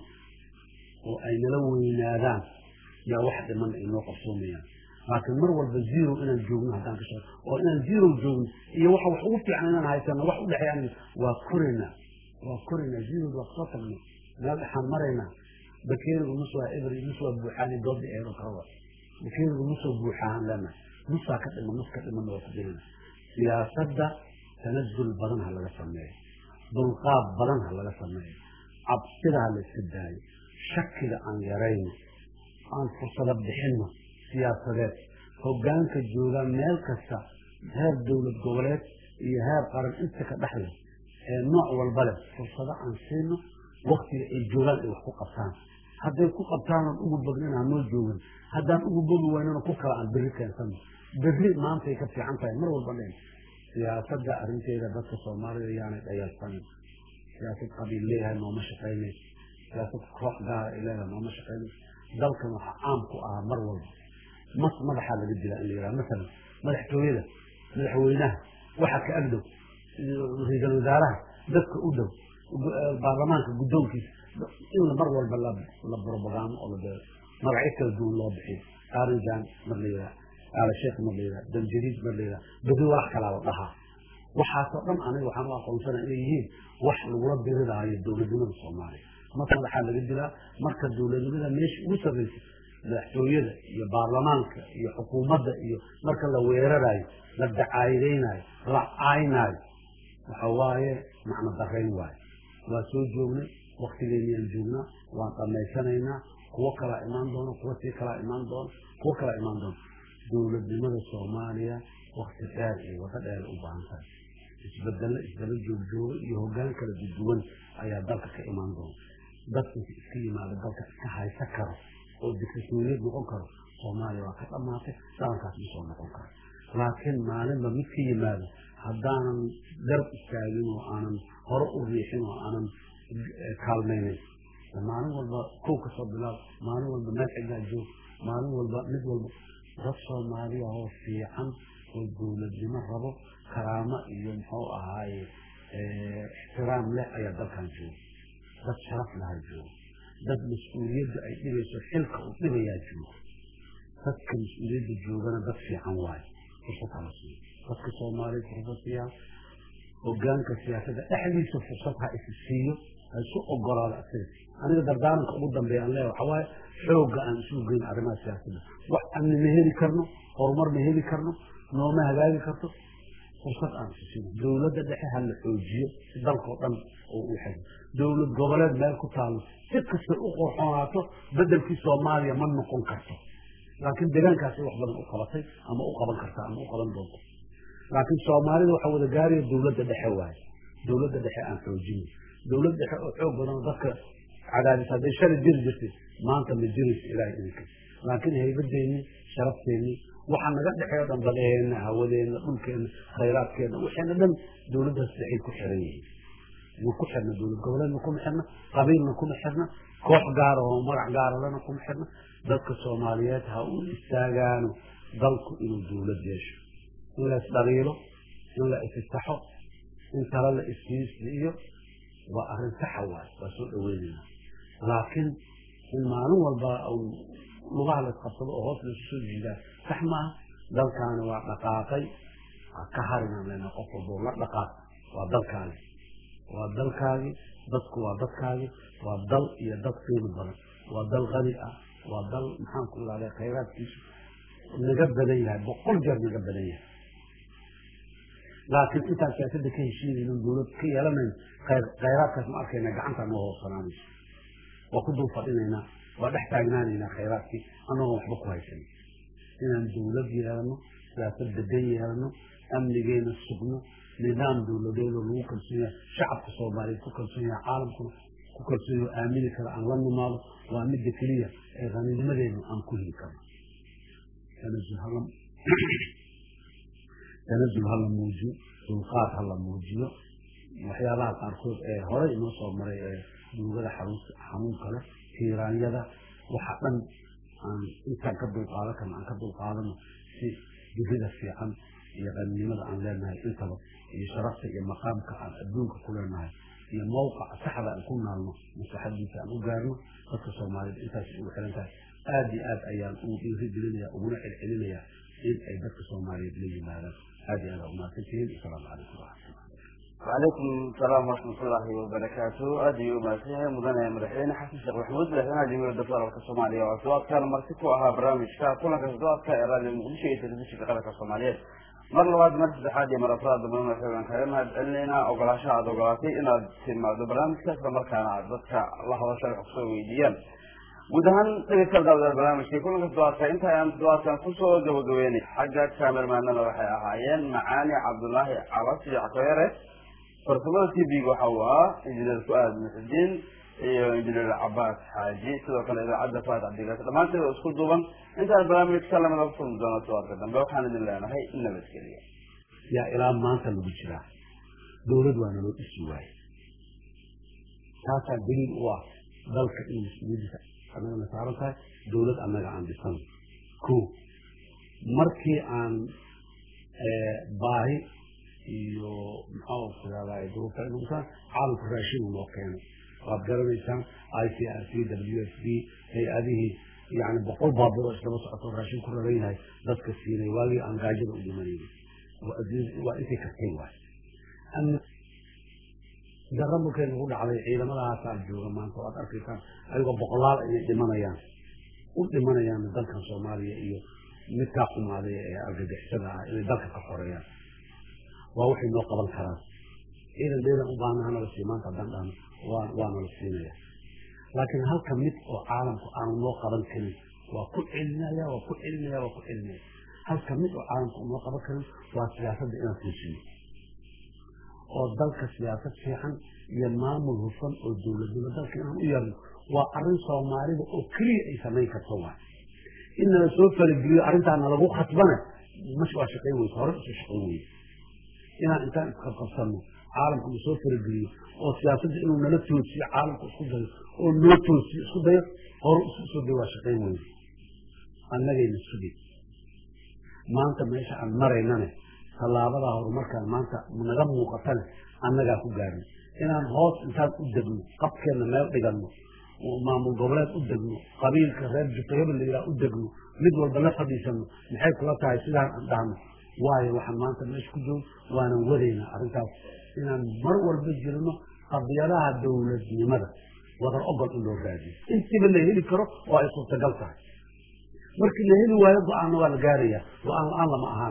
oo ay nala weynaadaan yaa wax dhiman ay noo qabsoomayaan laakiin mar walba zero inaan joogno haddaan ka shaqo oo inaan zero joogno iyo waxa wax ugu fiican inaan haysano wax u dhexeeyaan waa koraynaa waa koraynaa zerood waa kasoo tagno meel dhexaan maraynaa bakeerigu nus waa eber nus waa buuxaani doodda eero kala bakeerigu nusoo buuxaan leenahay nusaa ka dhiman nus ka dhimanna waa ku jirana siyaasadda tanazul badan ha laga sameeyo dulqaad badan ha laga sameeyo cabsida ha la iska daayo shakiga aan yarayno aan fursado bixinno siyaasadeed hogaanka joogaa meel kasta heer dowlad goboleed iyo heer qaran inta ka dhexle ee nooc walba leh fursado aan siino waktiga ay joogaan ay wax ku qabtaan hadday ku qabtaanan ugu bognin hanoo joogan haddaan ugu bogi waynana ku kala aan berri keensano berri maantay ka fiican tahay mar walba dhen siyaasadda arrinteeda dadka soomaalida yaanay dhayalsanin siyaasad qabiil leeyahay nooma shaqaynayso siyaasad koox gaara ay leedahay nooma shaqaynayso dalkan waxaa caam ku ahaa mar walba mas madaxaa laga dilaa in la yidhaha masalan madaxtooyada madaxweynaha waxa ka agdhow ra-iisul wasaaraha dadka u dhow baarlamaanka guddoonkiisa in mar walba la propagando oo la magacyo kala duwan loo bixiyo arinjan mar la yidhaha aala sheekh mar la yidhaha danjadiid mar la yidhaha beri wax kalaa la dhahaa waxaasoo dhan aniga waxaan u aqoonsana inay yihiin wax lagula biriraayo dowladnimada soomaaliya marka madaxaa laga dilaa marka dowladnimada meesha ugu sarreysa madaxtooyada iyo baarlamaanka iyo xukuumadda iyo marka la weerarayo la dacaayadaynayo la caynaayo waxa waaye macno darayn waayo waa soo joognay waktigeenniyaan joognaa waan dhamaysanaynaa kuwo kalaa imaan doono kuwo sii kalaa imaan doono kuwo kalaa imaan doono dowladnimada soomaaliya wakti dheer iyo wado dheer u baahan tahay isbedelo isdaba joogjooga iyo hogaan kala duwan ayaa dalka ka imaan doona dadka iska yimaado dalka iska haysa karo oo dictatoriyad noqon karo soomaaliya waa ka dhamaatay dhalankaas ma soo noqon karo laakiin maalinba mid ka yimaado haddaanan garab istaagin oo aanan hore u riixin oo aanan kaalmaynin maalin walba kow ka soo bilaab maalin walba meel cidlaa joog maalin walba mid walba dad soomaaliya oo fiican oo dowladnimo rabo karaamo iyo muxuu ahaaye ixtiraam leh ayaa dalkan jooga dad sharaf lahaa jooga dad mas-uuliyadda ay dhibayso xilka uu dhibayaa jooga dadka mas-uuliyadda joogana dad fiican waayo fursad hala siiyo dadka soomaaliya fursad siiyaa hogaanka siyaasadda dhexdiisa fursad ha isi siiyo ha isu ogolaado asiga aniga dardaaranka ugu dambeeya aan leeya waxaa waaye xoogga aan isugu geyn arrimaha siyaasadda wax amni ma heli karno horumar ma heli karno nooma hagaagi karto fursad aan sisino dowladda dhexe ha la xoojiyo si dalkao dhan oo u xego dowlad goboleed meel ku taalo si kastay u qorxoonaato bedelkii soomaaliya ma noqon karto laakiin deegaankaasay wax badan u qabatay ama u qaban karta ama u qaban doonto laakiin soomaalida waxaa wada gaaraya dowladda dhexe waaye dowladda dhexe aan xoojino dowlad dhexe oo xoog badan oo dadka cadaadis hadday shalay jiri jirtay maanta ma jirayso ilaahay idinka laakiin haybadeenni sharafteennii waxa naga dhexeeyo dhan badaheenna hawadeenna dhulkeenna khayraadkeenna waxayna dhan dowladdaas dhexay ku xiran yihiin ma ku xirna dowlad goboleedna kuma xirna qabiilna kuma xirna koox gaara oo magac gaaralena kuma xirna dadka soomaaliyeed ha u istaagaano dalku inuu dowlad yeesho in la isdhaliilo in la isistaxo in tala la isfiisiiyo waa arrin saxa waay waa soo dhaweynayna laakiin in maalin walba lugaha la isqabsado oo hoos laisu soo jiidaa sax maaha dalkaani waa dhaqaaqay ka harinaan lena qof walbo la dhaqaaq waa dalkaagi waa dalkaagi dadku waa dadkaagi waa dal iyo dad qiimo badan waa dal qani ah waa dal maxaan ku ihahda khayraadkiisu naga badan yahay boqol jeer naga badan yahay laakiin intaan siyaasadda ka heshiinayno dowlad ka yeelanayn khayraadkaas ma arkayna gacanta noo hoosanaanayso waa ku dul fadhinaynaa waa dhex taagnaanaynaa khayraadkii anagoo waxba ku haysan inaan dowlad yeelano siyaasad degan yeelano amnigeena sugno nidaam dowladeedoo lagu kalsoon yahay shacabka soomaaliyeed ku kalsoon yahay caalamkuna ku kalsoon yahay aamini kara aan la nimaado waa midda keliya ee qaniinimadeenu aan ku heli karno tanazul ha la muujiyo dulqaad ha la muujiyo waxyaabaha qaarkood ee horey inoo soo maray ee duugada xanuunka leh tiiraanyada waxa dhan aan intaan ka dulqaadan karno aan ka dulqaadano si jirida fiican iyo qaninimada aan leenahay intaba iyo sharafta iyo maqaamka aan adduunka ku leenahay iyo mawqaca saxda aan ku naalno maslaxadiisa aan u gaarno dadka soomaaliyeed intaas ugu xiran tahay aada iyo aad ayaan ugu dhiirigelinaya uguna celcelinaya in ay dadka soomaaliyeed la yimaadaan aada iyo aad aa umahadsantihiin asalaamu calaykum waraxmatullah وعليكم السلام ورحمة الله وبركاته أدي وماسيه مدنة مدحين حسن شيخ محمود مدحين جميع الدكتور الصومالية وأصوات كان مرتكو أها برامج كا كل كسدوات كإرادة المقدسة تلبسي في قلق الصومالية mar labaad mar saddexaad iyo mar afraad dambana waxaan kaga mahad celinaynaa ogolaasha aada ogolaatay inaad timaado barnaamijka isla markaana aad dadka la hadasha wax kusoo weydiiyaan guud ahaan dhegeystayaal daawadaal barnaamijkii kulanka toddobaadka inta ayaan toddobaadkan kusoo gabagabeynay xagga kaamermaanada waxay ahaayeen macaani cabdulaahi cabas iyo catoyare farsamada t v-ga waxa uu ahaa injineer fu-aad muxudiin iyo injineer cabaas xaaji sidoo kale idaacadda faad cabdigaas dhammaanteeda isku duuban intaan barnaamijka lamida ku kulmi doono todobaadka dambe waxaan idin leenahay nabadgeliya yaa ilaa maanta lagu jiraa dowlad waa naloo dhisi waaye taasaa daliil u ah dalka in mas-uuliyadiisa annagana saaran tahay dowlad annaga aan dhisan ko markii aan baahi iyo maxaa ku yahdaa duruufta inuusan caalamku raashin noo keenay waad garanaysaan i c r c w s b hay-adihii yani boqol baabuur oo isdaba socoto raashin ku raran yahay dadka siinay waagii aan gaajada u dhimanayna waa intay kartay waay dara markay nagu dhacday ciidamadahaasaa jooga maanta waad arkaysaan ayagoo boqolaal inay dhimanayaan u dhimanayaan dalkan soomaaliya iyo midkaa xumaaday ee argagixisada ah inay dalka ka xoreeyaan waa waxay noo qaban karaan ciidan dheedan u baahnaha nala sii maanta haddaan dhahno waa waa nala siinaya laakiin halka mid oo caalamku aanu noo qaban karin waa ku celinaya waa ku celinaya waa ku celinaya halka mid oo caalamku noo qaban karin waa siyaasadda inaan fuusino oo dalka siyaasad fiican iyo maamul hufan oo dowladnimo dalka inaan u yeelno waa arrin soomaalida oo keliya ay samayn karto waay in nala soo falageliyo arrintaa nalagu khasbana mash waa shaqayn weyse hore usoo shaqayn weyse inaan intaan isqabqabsanno caalamku uu soo farageliyo oo siyaasadda inuu nala toosiyo caalamku isku dayo oo noo toosiyo isku dayo hore isku soo dayo waa shaqayn weyse annagayna sugay maanta meesha aan maraynane tallaabadaa horumarkaan maanta naga muuqatane annagaa ku gaarno inaan hoos intaan u degno qabkeenna meel dhiganno maamul goboleed u degno qabiilka reer jutayaba la yidhaha u degno mid walba la fadhiisano maxay kula tahay sidaan aan dhahno waayo waxaan maanta meesha ku joogo waanan wadaynaa arrintaas inaan mar walba jirno qadiyadaha dowladnimada wadar ogol in loo raadiyo intiiba la heli karo oo ay suurtagal tahay markii la heli waayo go-aanna waa la gaaraya go-aan la-aan lama ahaanayo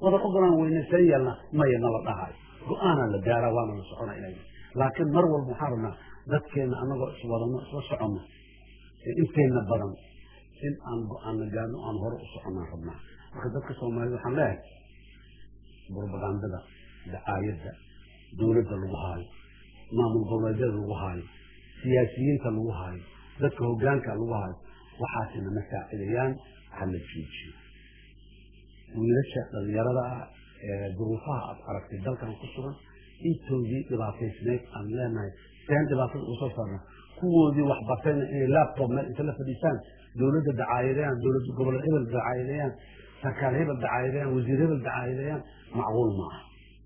wada ogolaan weyne seen yeelna maya nala dhahayo go-aanaa la gaaraa waana la socona inay laakiin mar walba waxaan rabnaa dadkeenna anagoo iswadano isla soconno ee inteenna badan in aan go-aanna gaarno aan hore u soconaan rabnaa marka dadka soomaalida waxaan leeyahay propagandada dacaayadda dowladda lagu haayo maamul goboleedyada lagu haayo siyaasiyiinta lagu haayo dadka hogaanka lagu haayo waxaasina ma saacidayaan hala joojiyo wiilasha dhalinyarada ah ee duruufaha aad aragtay dalkan ku sugan intoodii dhibaataysneyd aan leenahay seen dhibaatada uga soo saarna kuwoodii waxbartayna inay laptop meel inta la fadhiisaan dowladda dacaayadeeyaan dowlad gobol hebel dacaayadeeyaan sarkaal hebel dacaayadeeyaan wasiir hebel dacaayadeeyaan macquul maaha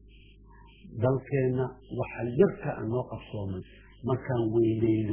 dalkeenna waxa yarka aan noo qabsoomay markaan weyneyno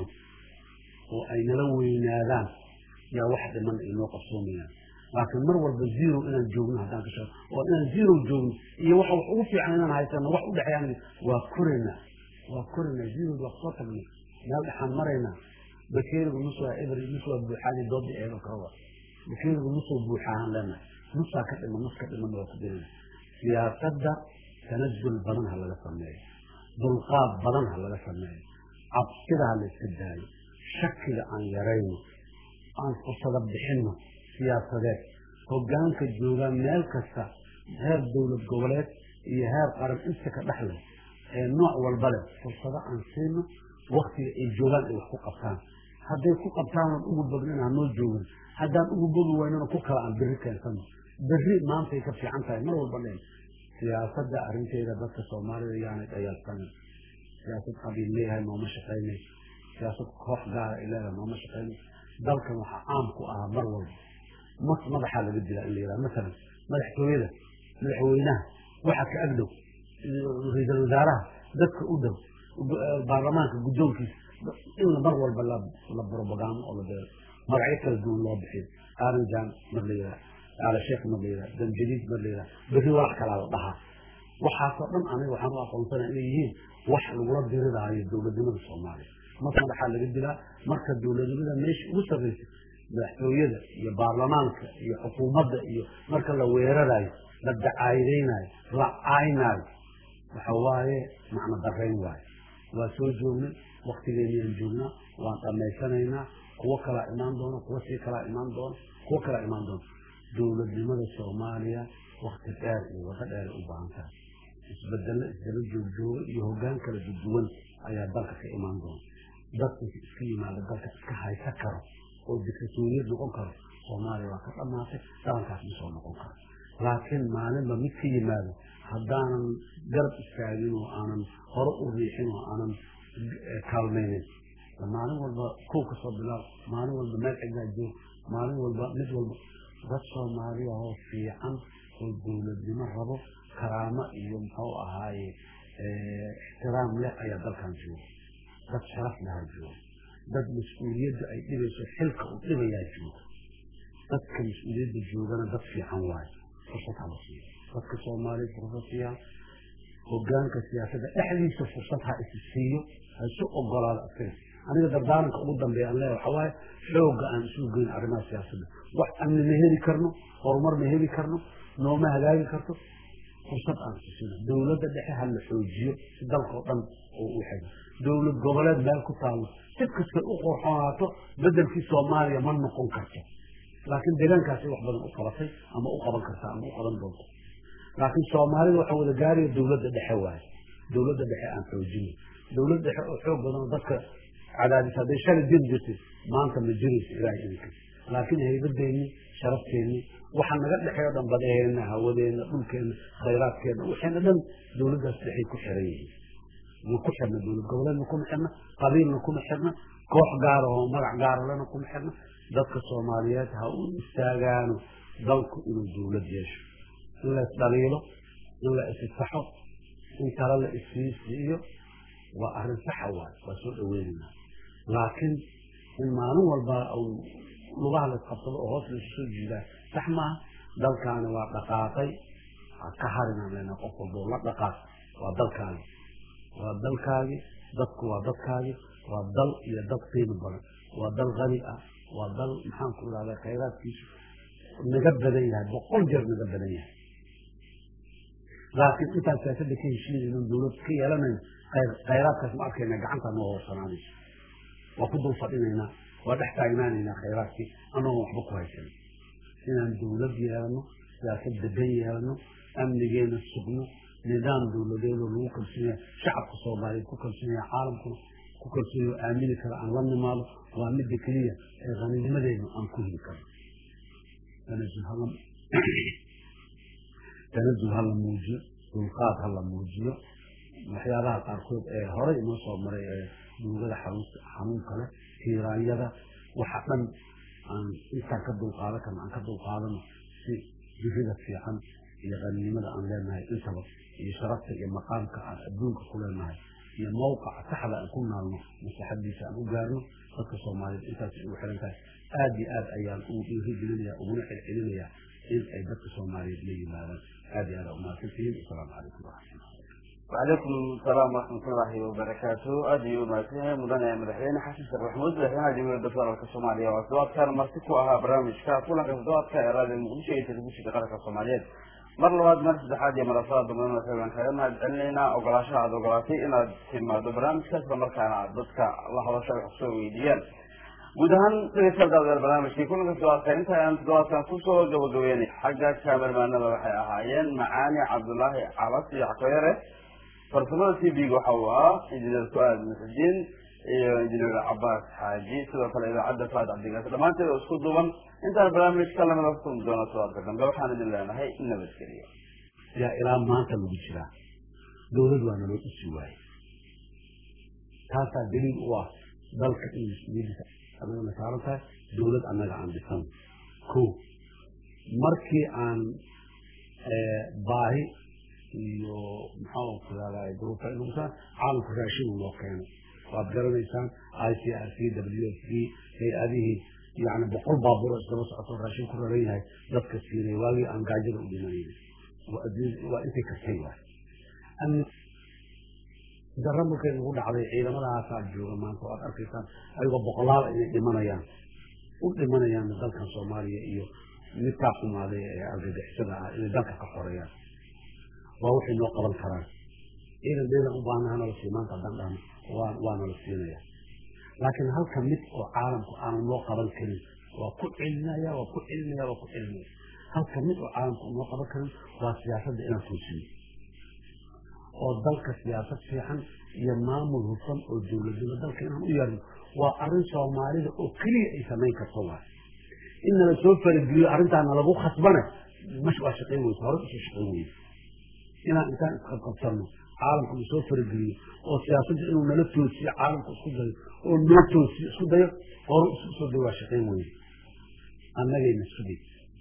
oo ay nala weynaadaan yaa wax dhiman ay noo qabsoomayaan laakiin mar walba zero inaan joogno haddaan ka shaqo oo inaan zero joogno iyo waxa wax ugu fiican inaan haysano wax u dhexeeyaan waa koraynaa waa koraynaa zeroda waa soo tagnay meel dhexaan maraynaa bakeerigu nus waa eber nus waa buuxaadi doodda eeba kawa bakeerigu nusoo buuxaahan leenahay nusaa ka dhiman nus ka dhiman waa ku dirina siyaasadda tanazul badan ha laga sameeyo dulqaad badan ha laga sameeyo cabsida ha la iska daayo shakiga aan yarayno aan fursada bixinno siyaasadeed hogaanka joogaa meel kasta heer dowlad goboleed iyo heer qaran inta ka dhexleh ee nooc walba leh fursado aan siino waktiga ay joogaan ay wax ku qabtaan hadday ku qabtaan oon ugu bognin hanoo joogin haddaan ugu bogi waynana ku kala aan berri keensano berri maantay ka fiican tahay mar walba dheen siyaasadda arrinteeda dadka soomaalida yaanay dhayaalsanin siyaasad qabiil leeyahay nooma shaqaynay siyaasad koox gaara ay leedahay nooma shaqaynay dalkan waxaa caam ku ahaa mar walba mas madaxaa laga dilaa in la yidhaha masalan madaxtooyada madaxweynaha waxa ka agdhow ra-iisul wasaaraha dadka u dhow baarlamaanka guddoonkiisa in mar walba la propagando oo la beero magacyo kala duwan loo bixiyo aranjan mar la yidhaha aala sheekh mar la yidhaha danjadiid mar la yidhaha berri walax kalaa la dhahaa waxaasoo dhan aniga waxaan u aqoonsanaa inay yihiin wax lagula diriraayo dowladnimada soomaaliya mas madaxaa laga dilaa marka dowladnimada meesha ugu sarraysa madaxtooyada iyo baarlamaanka iyo xukuumadda iyo marka la weerarayo la dacaayadaynayo la caynaayo waxa waaye macno darayn waayo waa soo joognay waktigeenniyaan joognaa waan dhammaysanaynaa kuwo kalaa imaan doona kuwo sii kalaa imaan doona kuwo kalaa imaan doona dowladnimada soomaaliya wakti dheer iyo wado dheer u baahan tahay isbedello isdaba joogjooga iyo hoggaan kala duduwan ayaa dalka ka imaan doona dadka iska yimaado dalka iska haysa karo oo diktatoriyad noqon karo soomaaliya waa ka dhammaatay dhalankaas ma soo noqon karo laakiin maalinba mid ka yimaado haddaanan garab istaagin oo aanan hore u riixin oo aanan kaalmaynin maalin walba kow ka soo bilaab maalin walba meel cidlaa joog maalin walba mid walba dad soomaaliya oo fiican oo dowladnimo rabo karaamo iyo muxuu ahaaye ixtiraam leh ayaa dalkan jooga dad sharaf lahaa jooga dad mas-uuliyadda ay dhibayso xilka uu dhibayaa jooga dadka mas-uuliyadda joogana dad fiican waayo fursad hala siiyo dadka soomaaliya fursad siiyaan hogaanka siyaasadda dhexdiisa fursad ha isi siiyo ha isu ogolaado asaga aniga dardaaranka ugu dambeeya aan leeyahay waxaa waaye xoogga aan isugu geyn arrimaha siyaasadda wax amni ma heli karno horumar ma heli karno nooma hagaagi karto fursad aan sisino dowladda dhexe ha la xoojiyo si dalkao dhan oo u xego dowlad goboleed meel ku taalo si kastay u qorxoonaato bedelkii soomaaliya ma noqon karto laakiin deegaankaasay wax badan u qabatay ama u qaban kartaa ama u qaban doonto laakiin soomaalida waxaa wada gaaraya dowladda dhexe waaye dowladda dhexe aan xoojino dowlad dhexe oo xoog badan oo dadka cadaadis hadday shalay jiri jirtay maanta ma jirayso ilaahay idinka laakiin haybadeenni sharafteenni waxa naga dhexeeyo dhan badaheenna hawadeenna dhulkeenna khayraadkeenna waxayna dhan dowladdaas dhexay ku xiran yihiin ma ku xirna dowlad goboleedna kuma xirna qabiilna kuma xirna koox gaara oo magac gaaralena kuma xirna dadka soomaaliyeed ha u istaagaano dalku inuu dowlad yeesho in la isdhaliilo in la isisaxo in tala la isiisiiyo waa arrin saxa waay waa soo dhaweynaynaa laakiin in maalin walba lugaha la isqabsado oo hoos laisu soo jiidaa sax maaha dalkaani waa dhaqaaqay ha ka harinaan leenaa qof walba oo la dhaqaaq waa dalkaagi waa dalkaagi dadku waa dadkaagi waa dal iyo dad qiimo badan waa dal qani ah waa dal maxaanku idhahdaa khayraadkiisu naga badan yahay boqol jeer naga badan yahay laakiin intaan siyaasadda ka heshiinayno dawlad ka yeelanayno khayraadkaas ma arkayna gacanta noo hoosanaanayso waa ku dul fadhinaynaa waa dhex taagnaanaynaa khayraadkii anagoo waxba ku haysan inaan dawlad yeelano siyaasad degan yeelano amnigeena sugno nidaam dawladeedoo lagu kalsoonyahay shacabka soomaaliyeed ku kalsoonyahay caalamkuna ku kalsoonyahay oo aamini kara aan la nimaado waa midda keliya ee qaniinimadeena aan ku heli karno tanazul ha la muujiyo dulqaad ha la muujiyo waxyaabaha qaarkood ee horey inoo soo maray ee duugada xanuunka leh tiiraanyada waxa dhan aan intaan ka dulqaadan karno aan ka dulqaadano si jirida fiican iyo qaniinimada aan leenahay intaba iyo sharafta iyo maqaamka aan adduunka ku leenahay iyo mawqaca saxda aan ku naalno maslaxadiisa aan u gaarno dadka soomaaliyeed intaas ugu xiran tahay aada iyo aad ayaan ugu dhiirigelinaya uguna celcelinaya in ay dadka soomaaliyeed la yimaadaan aada iyo aad aa umahadsantihiin asalaamu calaykum waraxmatullah وعليكم السلام ورحمة الله وبركاته أدي وماسيه مدن مدحين حسن شيخ محمود مدحين جميع الدكتور الصومالية وأصوات كان مرتكو أها برامج كافولا كأصوات كإرادة المؤمنشية تلبوشي كقرق الصوماليات mar labaad mar saddexaad iyo marafada dambeyn waxaan kaga mahad celinaynaa ogolaashaha aada ogolaatay inaad timaado barnaamijka isla markaana aad dadka la hadasho wax kusoo weydiiyaan guud ahaan dhegeystayaal barnaamijkii kulanka todobaadka inta aan todobaadkan kusoo gabagabeynay xagga kaamermaanada waxay ahaayeen macaani cabdulaahi calas iyo cakoyare farsamada t v-ga waxa uu ahaa injineer ku-aad muxudiin iyo injineer cabaas xaaji sidoo kale idaacadda faad cabdigaas dhammaanteed oo isku duuban intaan barnaamijka lamida kulmi doono todobaadka dambe waxaan idin leenahay nabadgeliyo yaa ilaa maanta lagu jiraa dawlad waa naloo dhisi waaye taasaa daliil u ah dalka in mas-uuliyadiisa annagana saaran tahay dawlad annaga aan dhisan ko markii aan baahi iyo maxaa ku yaalay duruufa inuusan caalamku raashin loo keenay waad garanaysaan i c r c w s b hay-adihii yani boqol baabuur oo isdaba socoto raashin ku raran yahay dadka siinay waagii aan gaajada u dhimanayna waa intay kartay waay dara markay nagu dhacday ciidamadahaasaa jooga maanta waad arkaysaan ayagoo boqolaal inay dhimanayaan u dhimanayaan dalkan soomaaliya iyo midkaa xumaaday ee argagixisada ah inay dalka ka xoreeyaan waa waxay noo qaban karaan ciidan dheedan u baahnaha nala sii maanta haddaan dhahno waa waa nala siinaya laakiin halka mid oo caalamku aanu noo qaban karin waa ku celinaya waa ku celinaya waa ku celinaya halka mid oo caalamku noo qaban karin waa siyaasadda inaan toosiyo oo dalka siyaasad fiican iyo maamul hufan oo dowladnimo dalka inaan u yeerno waa arrin soomaalida oo keliya ay samayn karto waay in nala soo farageliyo arrintaa nalagu khasbane mash waa shaqayn weysa hore usoo shaqayn weysa inaan intaan isqabqabsanno caalamka uu soo farageliyo oo siyaasadda inuu nala toosiyo caalamka isku dayo oo noo toosiyo isku dayo hore isu soo dayo waa shaqayn weyne annagayna sugay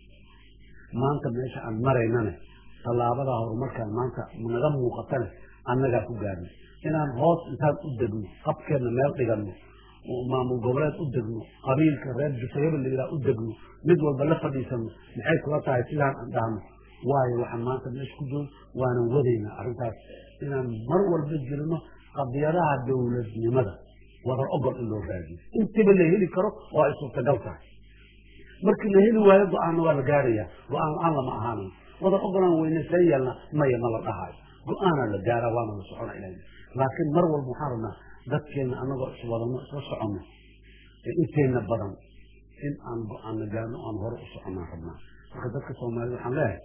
maanta meesha aan maraynane tallaabadaa horumarkaan maanta naga muuqatane annagaa ku gaarnay inaan hoos intaan u degno qabkeenna meel dhiganno maamul goboleed u degno qabiilka reer jufayaba la yidhaha u degno mid walba la fadhiisano maxay kula tahay sidaan aan dhahno waayo waxaan maanta meesha ku joogo waanan wadaynaa arrintaas inaan mar walba gelino qadiyadaha dowladnimada wada ogol in loo raadiyo intiba la heli karo oo ay suurtagal tahay markii la heli waayo go-aanna waa la gaaraya go-aan la-aan lama ahaanayo wada ogolaan weyne see yeelna maya ma la dhahaayo go-aanaa la gaara waana la socona ilaa laakiin mar walba waxaan rabnaa dadkeenna anagoo iswadano isla soconno ee inteenna badan in aan go-aanna gaarno aan hore u soconaan rabnaa marka dadka soomaalida waxaan leeyahay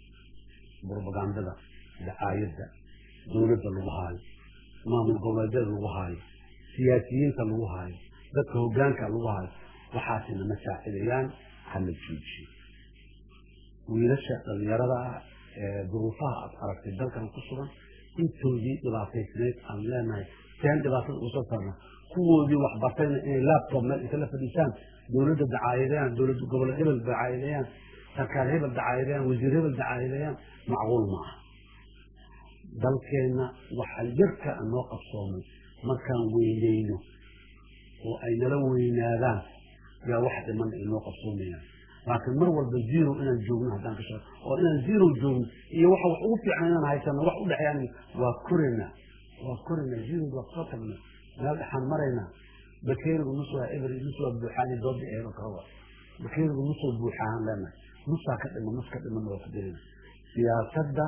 brobagandada dacaayadda dowladda lagu haayo maamul goboleedyada lagu haayo siyaasiyiinta lagu haayo dadka hogaanka lagu haayo waxaasina ma saacidayaan hala joojiyo wiilasha dhalinyarada ah ee duruufaha aad aragtay dalkan ku sugan intoodii dhibaataysneyd aan leenahay seen dhibaatada uga soo saarna kuwoodii waxbartayna inay laptop meel inta la fadhiisaan dowladda dacaayadeeyaan dowlad goboleed hebel dacaayadeeyaan sarkaar hebel dacaayadeeyaan wasiir hebel dacaayadeeyaan macquul ma aha dalkeenna waxa yarka aan noo qabsoomay markaan weyneyno oo ay nala weynaadaan yaa wax dhiman ay noo qabsoomayaan laakiin mar walba zero inaan joogno haddaan ka shaqo oo inaan zero joogno iyo waxa wax ugu fiican inaan haysano wax u dhexeeyaan waa koraynaa waa koraynaa zero waa soo tagnaa meel dhexaan maraynaa bakeerigu nus waa eber nus waa buuxaani doodi eeba kawa bakeerigu nusoo buuxaan leenahay nusaa ka dhima nus ka dhiman waa ku dirina siyaasadda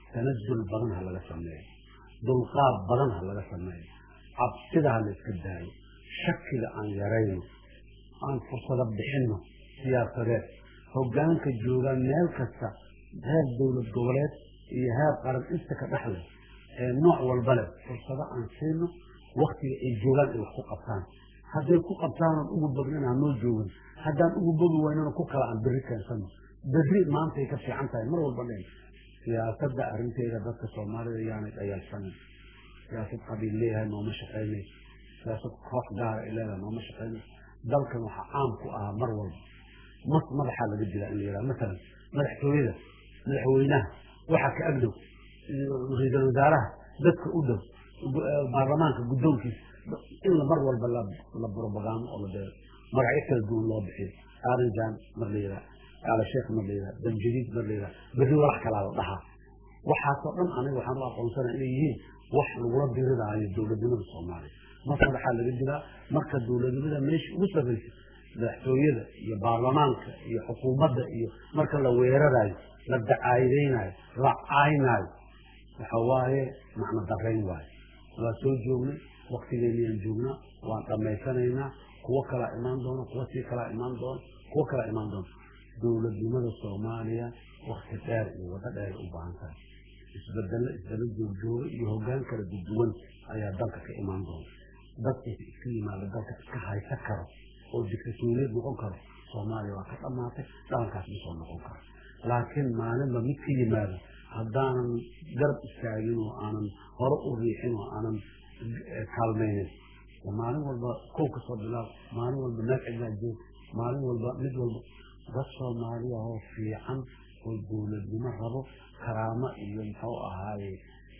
tanazul badan ha laga sameeyo dulqaad badan ha laga sameeyo cabsida ha la iska daayo shakiga aan yarayno aan fursado bixinno siyaasadeed hoggaanka joogaan meel kasta heer dowlad goboleed iyo heer qaran inta ka dhexle ee nooc walba leh fursado aan siino waktiga ay joogaan ay wax ku qabtaan hadday ku qabtaanan ugu bognan hanoo joogin haddaan ugu bogi waynana ku kala aan berri keensano berri maantay ka fiican tahay mar walba dhen siyaasadda arrinteeda dadka soomaalida yaanay dhayalsanin siyaasad qabiil leeyahay nooma shaqaynay siyaasad koox gaara ay leedahay nooma shaqaynay dalkan waxaa caam ku ahaa mar walba mas madaxaa laga dilaa in la yidhaha masalan madaxtooyada madaxweynaha waxaa ka agdhow ra-iisul wasaaraha dadka u dhow baarlamaanka guddoonkiisa in mar walba la propagando oo la beero magacyo kala duwan loo bixiyo arinjan mar la yidhaha aala sheekh mar la yidhaha danjadiid mar la yidhaha berri walax kalaa la dhahaa waxaasoo dhan aniga waxaan u aqoonsanaya inay yihiin wax lagula diridaayo dowladnimada soomaaliya mas madaxaa laga dilaa marka dowladnimada meesha ugu sarraysa madaxtooyada iyo baarlamaanka iyo xukuumadda iyo marka la weerarayo la dacaayadaynayo la caynaayo waxa waaye macno darayn waayo waa soo joognay waktigeenniyaan joognaa waan dhammaysanaynaa kuwo kalaa imaan doona kuwo sii kalaa imaan doona kuwo kalaa imaan doona dowladnimada soomaaliya wakti dheer iyo waddo dheer u baahan tahay isbedelo isdaba joogjooga iyo hoggaan kala duduwan ayaa dalka ka imaan doona dadka iska yimaado dalka iska haysa karo oo dictatoriyad noqon karo soomaaliya waa ka dhammaatay dhalankaas ma soo noqon karo laakiin maalinba mid ka yimaado haddaanan garab istaagin oo aanan hore u riixin oo aanan kaalmaynin maalin walba kow ka soo bilaab maalin walba meel cidlaa joog maalin walba mid walba dad soomaaliya oo fiican oo dowladnimo rabo karaamo iyo muxuu ahaaye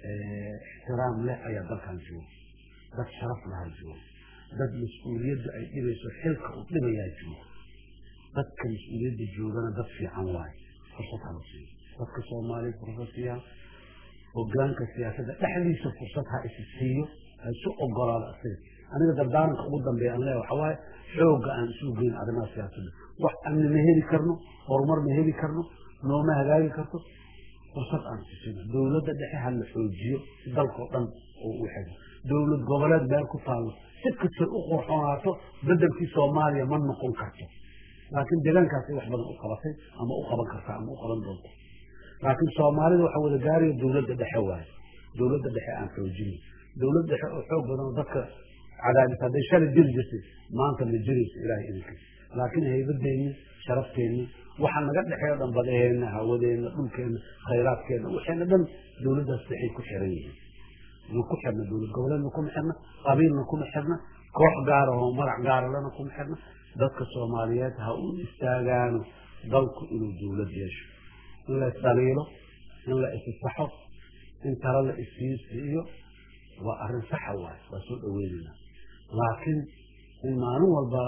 ixtiraam leh ayaa dalkan jooga dad sharaf lahaa jooga dad mas-uuliyadda ay dhibayso xilka uu dhibayaa jooga dadka mas-uuliyadda joogana dad fiican waaye fursad hala siiyo dadka soomaaliya fursad siiyaa hogaanka siyaasadda dhexdiisa fursad ha isi siiyo ha isu ogolaado asiga aniga dardaaranka ugu dambeeya aan leeya waxa waaye xoogga aan isu geyn arrimaha siyaasadda wax amni ma heli karno horumar ma heli karno nooma hagaagi karto fursad aan isisino dowladda dhexe ha la xoojiyo si dalkao dhan oo u xego dowlad goboleed meel ku taallo si kastay u qurxoonaato bedelkii soomaaliya ma noqon karto laakiin deegaankaasay wax badan u qabatay ama u qaban kartaa ama u qaban doonta laakiin soomaalida waxa wada gaaraya dowladda dhexe waaye dowladda dhexe aan xoojino dowlad dhexe oo xoog badan oo dadka cadaadis hadday shalay jiri jirtay maanta ma jirayso ilaahay idinkiis laakiin haybadeenni sharafteenni waxa naga dhexeeyo dhan badaheenna hawadeenna dhulkeenna khayraadkeenna waxayna dhan dowladdaas dhexay ku xiran yihiin ma ku xirna dowlad goboleedna kuma xirna qabiilna kuma xirna koox gaara oo magac gaaralena kuma xirna dadka soomaaliyeed ha u istaagaano dalku inuu dowlad yeesho in la isdhaliilo in la isisaxo in talo la isiisiiyo waa arrin saxa waaye waa soo dhaweynayna laakiin in maalin walba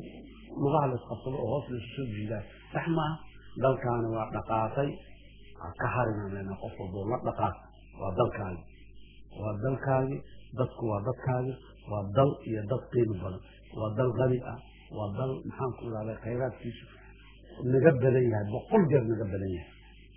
lugaha la isqabsado oo hoos laisu soo jiidaa sax maaha dalkaani waa dhaqaaqay ka harinanayna qof walboo la dhaqaaq waa dalkaagi waa dalkaagi dadku waa dadkaagi waa dal iyo dad qiimi badan waa dal qani ah waa dal maxaan ku ihahday khayraadkiisu naga badan yahay boqol jeer naga badan yahay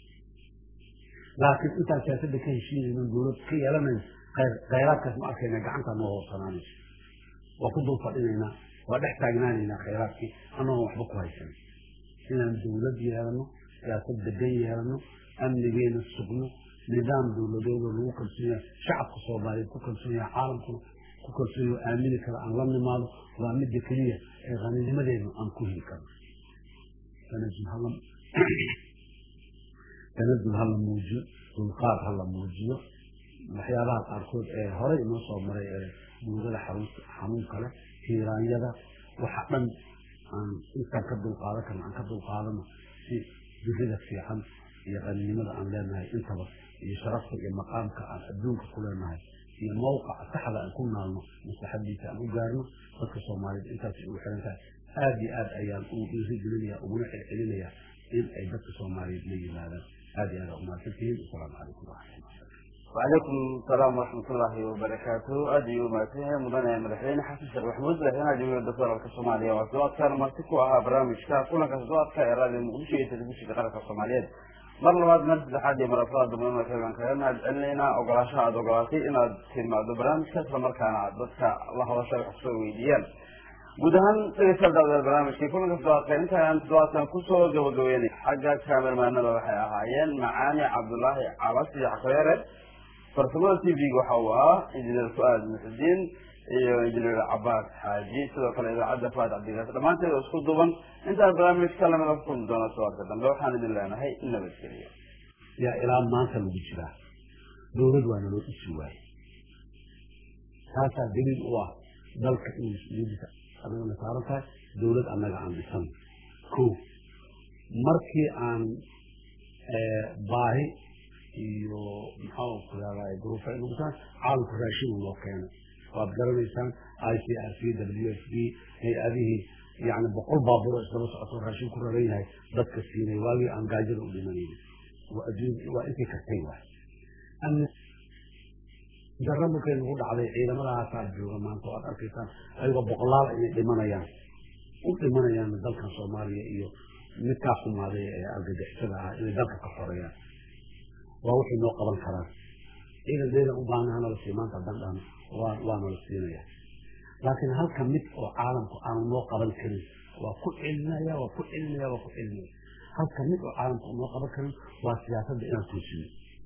laakiin intaan siyaasadda ka heshiinayno dowlad ka yeelanayn khayraadkaas ma arkayna gacantaa noo hoosanaanayso waa ku dul fadhinaynaa waa dhex taagnaanaynaa khayraadkii anoon waxba ku haysan inaan dowlad yeelano siyaasad degan yeelano amnigeena sugno nidaam dowladeedoo lagu kalsoon yahay shacabka soomaaliyeed ku kalsoon yahay caalamkuna ku kalsoon yahay aamini kara aan la nimaado waa midda keliya ee qaninimadeenu aan ku heli karno tanazul ha la muujiyo dulqaad ha la muujiyo waxyaabaha qaarkood ee horey inoo soo maray ee buugada xanuunka leh tiiraanyada waxa dhan aan intaan ka dulqaadan karno aan ka dulqaadano si birida fiican iyo qaninimada aan leenahay intaba iyo sharafta iyo maqaamka aan adduunka ku leenahay iyo mawqaca saxda aan ku naalno maslaxadiisa aan u gaarno dadka soomaaliyeed intaas ugu xiran tahay aada iyo aad ayaan ugu dhiirigelinaya uguna celcelinaya in ay dadka soomaaliyeed la yimaadaan aada iyo aad aa umahadsantihiin asalaamu calaykum waraxmatullah وعليكم السلام ورحمة الله وبركاته أدي وماتيه مدنة مدحين حسن شيخ محمود مدحين أدي الدكتور الكصومالية وأسوات كان مرتكو أها برامج كا كلنا كسوات كا إرادة المغشية تدبوشي كقرة الصومالية mar labaad mar saddexaad iyo mar afraad dambana baan kaga mahad celinaynaa ogolaashaha aada ogolaatay inaad timaado barnaamijka islamarkaana aad dadka la hadasha wax kusoo weydiiyaan guud ahaan dhegeystayaal daawadayaal barnaamijkii kulanka toddobaadka intaan toddobaadkan kusoo gabagabeynay xagga kaamermaanada waxay ahaayeen macaani cabdulaahi cabas iyo xakoyare farsamada t v-ga waxa uu ahaa injineer fu-aad muxudiin iyo injineer cabaas xaaji sidoo kale idaacadda faad cabdigaas dhammaanteed oo isku duuban intaan barnaamijka lamida ku kulmi doona todobaadka dambe waxaan idin leenahay nabadgeliyo yaa ilaa maanta lagu jiraa dawlad waa naloo dhisi waaye taasaa daliil u ah dalka in mas-uuliyadiisa anagana saaran tahay dawlad annaga aan dhisan ko markii aan baahi iyo maxaa ku yaaday gruufa inugutaan caalamku raashin loo keenay waad garanaysaan i c r c w s b hay-adihii yani boqol baabuur oo isdaba socoto raashin ku raran yahay dadka siinay waagii aan gaajada u dhimanayna waa adduun waa intii kartay waay darra markay nagu dhacday ciidamadahaasaa jooga maanta waad arkaysaan ayagoo boqolaal inay dhimanayaan u dhimanayaan dalkan soomaaliya iyo midkaa xumaaday ee argagixisada ah inay dalka ka xoreeyaan waa waxay noo qaban karaan ciidan deedan u baahnaha nala sii maanta haddaan dhahno waa waa nala siinaya laakiin halka mid oo caalamku aanu noo qaban karin waa ku celinaya waa ku celinaya waa ku celinaya halka mid oo caalamku noo qaban karin waa siyaasadda inaan toosino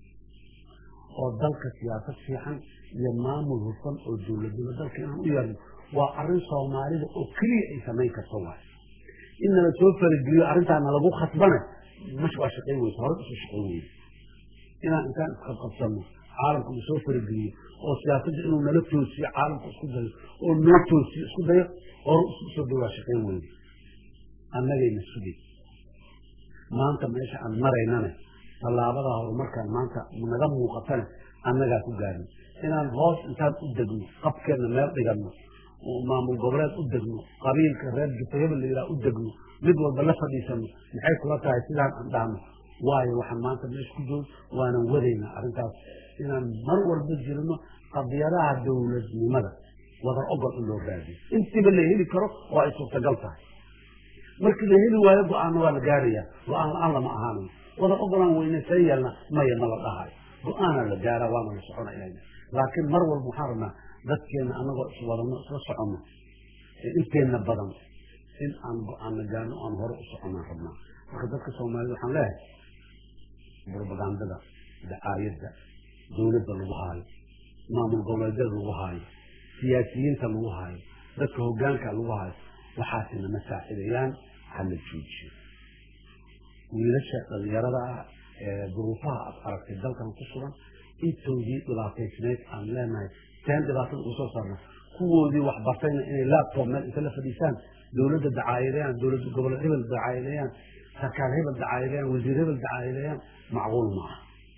oo dalka siyaasad fiican iyo maamul hufan oo dowladnimo dalka inaan u yeelno waa arrin soomaalida oo keliya ay samayn karto waay in nala soo farageliyo arrintaana lagu khasbana mash waa shaqayn weysa hore usoo shaqayn weysa inaan intaan isqabqabsano caalamku na soo farageliyo oo siyaasadda inuu nala toosiyo caalamku isku dayo oo noo toosiyo isku dayo hore isku soo day waa shaqayn weysa annagayna sugay maanta meesha aan maraynana tallaabada horumarkaan maanta naga muuqatana annagaa ku gaarin inaan hoos intaan u degno qabkeenna meel dhiganno maamul goboleed u degno qabiilka reer jufa hebel la yidhaha u degno mid walba la fadhiisano maxay kula tahay sidaan aan dhahno waayo waxaan maanta meesha ku joog waanan wadaynaa arrintaas inaan mar walba jirno qadiyadaha dowladnimada wadar ogol in loo raadiyo intiiba la heli karo oo ay suurtagal tahay markii la heli waayo go-aanna waa la gaaraya go-aan la-aan lama ahaanayo wada ogolaan weyne see yeelna maya ma la dhahayo go-aanaa la gaara waana la soconayna laakiin mar walba waxaan rabnaa dadkeena anagoo iswadano isla soconno inteenna badan in aan go-aanna gaarno aan hore u soconaan rabnaa marka dadka soomaalida waxaan leeyahay propagandada dacaayadda dowladda lagu haayo maamul goboleedyada lagu haayo siyaasiyiinta lagu haayo dadka hogaanka lagu haayo waxaasina ma saacidayaan hala joojiyo wiilasha dhalinyarada ah ee duruufaha aad aragtay dalkan ku sugan intoodii dhibaataysnayd aan leenahay teen dhibaatada ugu soo saarna kuwoodii waxbartayna inay laptop meel inta la fadhiisaan dowladda dacaayadeeyaan dowlad goboleed hebel dacaayadeeyaan sarkaal hebel dacaayadeeyaan wasiir hebel dacaayadeeyaan macquul maaha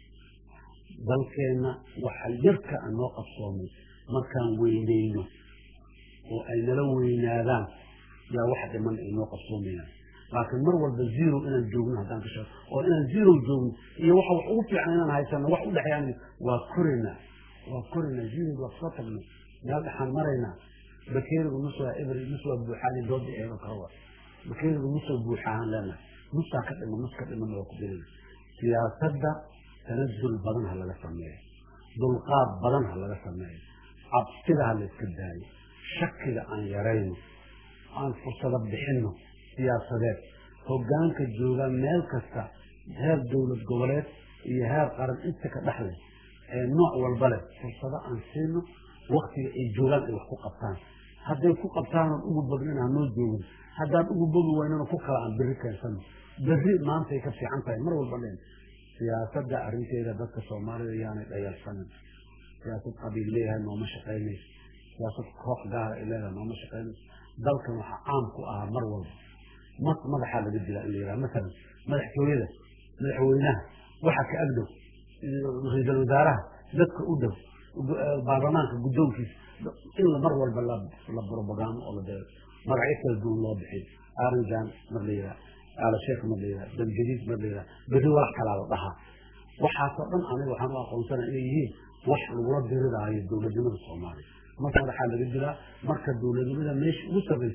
dalkeenna waxa yarka aan noo qabsoomay markaan weyneyno oo ay nala weynaadaan yaa wax dhiman ay noo qabsoomayaan laakiin mar walba zero inaan joogno haddaan ka sheego oo inaan zero joogno iyo waxa wax ugu fiican inaan haysano wax u dhexeeyaan waa koraynaa waa koraynaa zero waa soo tagno meel dhexaan maraynaa bakeerigu nus waa eber nus waa buuxaani dooda eego kale waa bakeerigu nus waa buuxaahan leenahay nusaa ka dhimo nus ka dhimanna waa ku dirina siyaasadda tanazul badan ha laga sameeyo dulqaad badan ha laga sameeyo cabsida ha la iska daayo shakiga aan yarayno aan fursado bixinno siyaasadeed hogaanka jooga meel kasta heer dowlad goboleed iyo heer qaran inta ka dhexleh ee nooc walba leh fursado aan siino waktiga ay joogaan ay wax ku qabtaan hadday ku qabtaanan ugu badnin hanoo joogin haddaan ugu bogi waynana ku kala aan berri keensano berri maantay ka fiican tahay mar walba leen siyaasadda arrinteeda dadka soomaalida yaanay dhayalsanin siyaasad qabiil leeyahay nooma shaqaynayso siyaasad koox gaara ay leedahay nooma shaqaynayso dalkan waxaa caam ku ahaa mar walba mas madaxaa laga dilaa in la yidhaha masalan madaxtooyada madaxweynaha waxa ka agdhow ra-iisul wasaaraha dadka u dhow baarlamaanka guddoonkiisa in mar walba la propagando oo la deero magacyo kala duwan loo bixiyo arinjan mar la yidhaha aala sheekh mar la yidhaha damjadiid mar la yidhaha berri walax kalaa la dhahaa waxaasoo dhan aniga waxaan u aqoonsana inay yihiin wax lagula diridaayo dowladnimada soomaaliya marka madaxaa laga dilaa marka dowladnimada meesha ugu sarraysa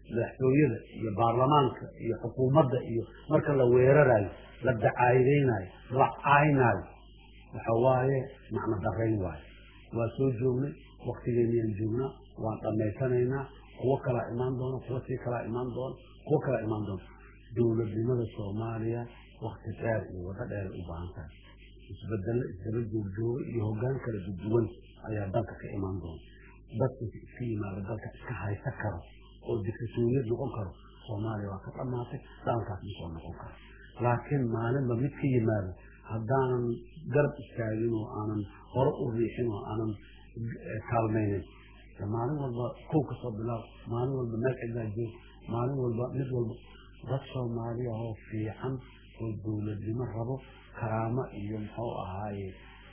madaxtooyada iyo baarlamaanka iyo xukuumadda iyo marka la weerarayo la dacaayadaynayo la caynaayo waxa waaye macno darayn waayo waa soo joognay waktigeenniyaan joognaa waan dhammaysanaynaa kuwo kalaa imaan doona kuwo sii kalaa imaan doona kuwo kalaa imaan doona dowladnimada soomaaliya wakti dheer iyo wado dheer u baahan tahay isbedelo isdaba joogjooga iyo hoggaan kala duduwan ayaa dalka ka imaan doona dadka iska yimaado dalka iska haysa karo oo diktatoriyad noqon karo soomaaliya waa ka dhammaatay daalkaas ma soo noqon karo laakiin maalinba mid ka yimaado haddaanan garab istaagin oo aanan hore u riixin oo aanan kaalmaynin maalin walba kow ka soo bilaab maalin walba meel cidlaa joog maalin walba mid walba dad soomaaliya oo fiican oo dowladnimo rabo karaamo iyo muxuu ahaaye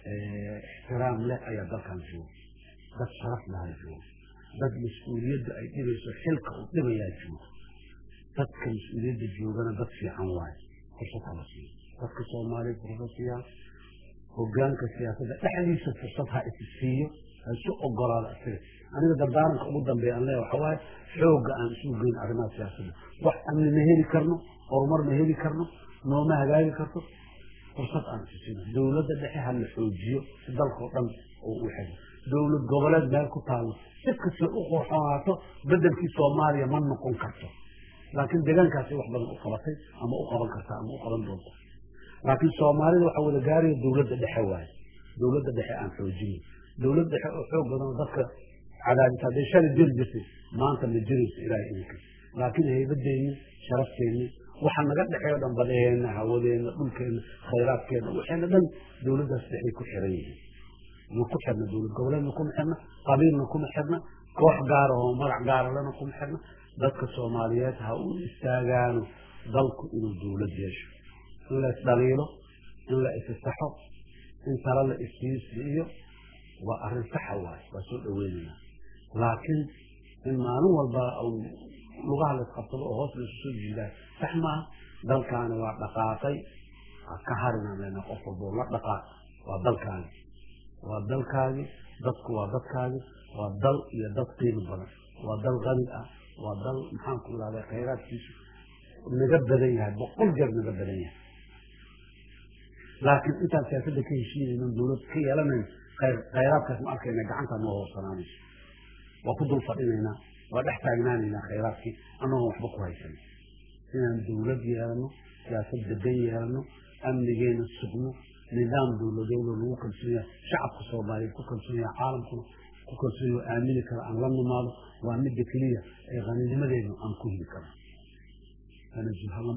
ixtiraam leh ayaa dalkan jooga dad sharaf lahaa jooga dad mas-uuliyadda ay dhibayso xilka uu dhibayaa jooga dadka mas-uuliyadda joogana dad fiican waaye fursad hala siiyo dadka soomaaliya fursad siiyaa hogaanka siyaasadda dhexdiisa fursad ha isi siiyo ha isu ogolaado isaga aniga dardaaranka ugu dambeeya aan leeya waxa waaye xoogga aan isu geyn arrimaha siyaasadda wax amni ma heli karno horumar ma heli karno nooma hagaagi karto fursad aan isi siino dowladda dhexe ha la xoojiyo si dalkao dhan oo u xego dowlad goboleed meel ku taallo si kasta u qurxoonaato bedelkii soomaaliya ma noqon karto laakiin deegaankaasi wax badan u qabatay ama u qaban kartaa ama u qaban doonta laakiin soomaalida waxaa wada gaaraya dowladda dhexe waaye dowladda dhexe aan xoojinay dowlad dhexe oo xoog badan oo dadka cadaadisa hadday shalay jiri jirtay maanta ma jirayso ilaahay idinka laakiin haybadeeni sharafteeni waxa naga dhexeeyo dhan badaheenna hawadeenna dhulkeenna khayraadkeenna waxayna dhan dowladdaas dhexay ku xiran yihiin ma ku xirna dowlad goboleedna kuma xirna qabiilna kuma xirna koox gaara oo magac gaara lena kuma xirna dadka soomaaliyeed ha u istaagaano dalku inuu dowlad yeesho in la isdhaliilo in la isisaxo in tala la isiisiiyo waa arrin saxa waaye waa soo dhaweynayna laakiin in maalin walba lugaha la isqabsado oo hoos laisu soo jiidaa sax maaha dalkaani waa dhaqaaqay ka harinaan leenaha qof walba oo la dhaqaaq waa dalkaani waa dalkaagi dadku waa dadkaagi waa dal iyo dad qiimi badan waa dal qani ah waa dal maxaan ku ihahda khayraadkiisu naga badan yahay boqol jeer naga badan yahay laakiin intaan siyaasadda ka heshiinayno dowlad ka yeelanayn khayraadkaas ma arkayna gacanta noo hoosanaanayso waa ku dul fadhinaynaa waa dhex taagnaanaynaa khayraadkii annagoon waxba ku haysan inaan dowlad yeelano siyaasad degan yeelano amnigeena sugno nidaam dowladoodoo lagu kalsoon yahay shacabka soomaaliyeed ku kalsoon yahay caalamkuna ku kalsoon yahay aamini kara aan la nimaado waa midda keliya ee qaninimadeenu aan ku heli karno tanazul hala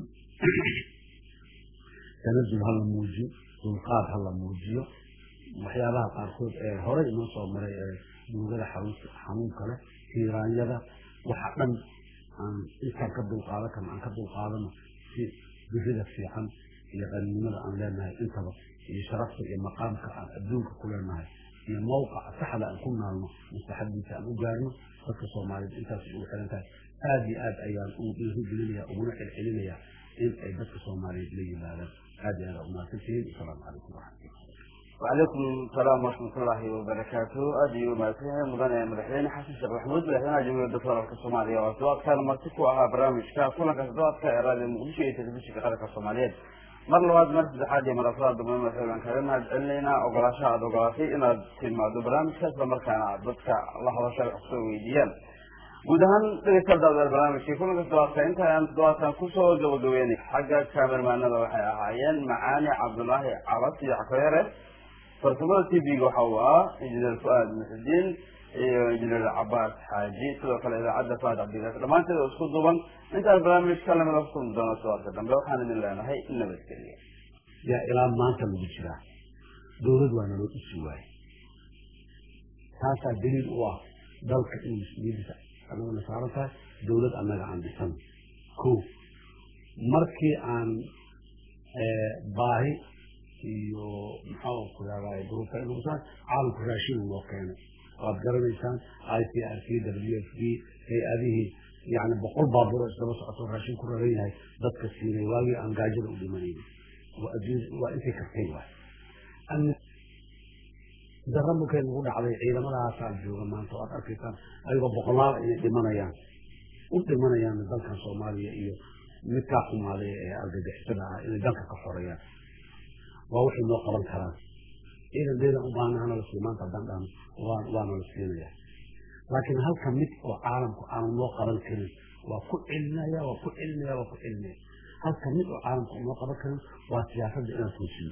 tanazul hala muujiyo dulqaad hala muujiyo waxyaabaha qaarkood ee horey inoo soo maray ee duugada xanuunka leh tiiraanyada waxa dhan aan intaan ka dulqaadan karno aan ka dulqaadano si birida fiican iyo qaninimada aan leenahay intaba iyo sharafta iyo maqaamka aan adduunka ku leenahay iyo mawqaca saxda aan ku naalno maslaxadiisa aan u gaarno dadka soomaaliyeed intaas ugu xiran tahay aada iyo aad ayaan ugu dhiirigelinaya uguna celcelinaya in ay dadka soomaaliyeed la yimaadaan aada iyo aad umahadsantihiin asalaamu calaykum waraxmatullah وعليكم السلام ورحمة الله وبركاته أدي وماسيه مدن مدحين حسن شيخ محمود مدحين جمهورية الدكتورة الصومالية وأسواق كان مرتكو أها برامج كا كل كسدوات كإرادة المؤمنشية تدبيش كقرق الصومالية مر لواد مرتد حاجة من أفراد ضمن مثلا كلمة علينا أقراشا أقراشي إن تلمع دو برامج كسب مركانا ضدك الله وشاء أحسوي ديال guud ahaan dhegeystayaal barnaamijkii kulanka todobaadka inta aan todobaadkan kusoo gabagabeynay xagga kaamermaanada waxay ahaayeen macaani cabdulaahi cabas iyo cakoyare farsamada t v-ga waxa uu ahaa injineer fu-aad muxudiin iyo injineer cabaas xaaji sidoo kale idaacadda faad cabdigaas dhammaanteed oo isku duuban intaan barnaamijka lamida kukulmi doono todobaadka dambe waxaan idin leenahay nabadgeliya yaa ilaa maanta lagu jiraa dowlad waa naloo dhisi waaye taasaa daliil u ah dalka in mas-uuliyadiisa annagana saaran tahay dowlad annaga aan dhisan ko markii aan baahi iyo maxaa ku yaaday duruufta inagu saa caalamku raashin loo keenay waad garanaysaan i c r c w f d hay-adihii yani boqol baabuur oo isdaba socoto raashin ku raran yahay dadka siinay waagii aan gaajada u dhimanayna waa intay kartay waay darra markay nagu dhacday ciidamadaasaa jooga maanta waad arkaysaan ayagoo boqolaal inay dhimanayaan u dhimanayaan dalkan soomaaliya iyo midkaa xumaaday ee argagixisada ah inay dalka ka xoreeyaan waa waxay noo qaban karaan ciidan ciidan u baahnaana la siiyo maanta haddaan dhahno waana la siinaya laakiin halka mid oo caalamku aanu noo qaban karin waa ku celinaya waa ku celinaya waa ku celinaya halka mid oo caalamku noo qaban karin waa siyaasadda inaan toosiyo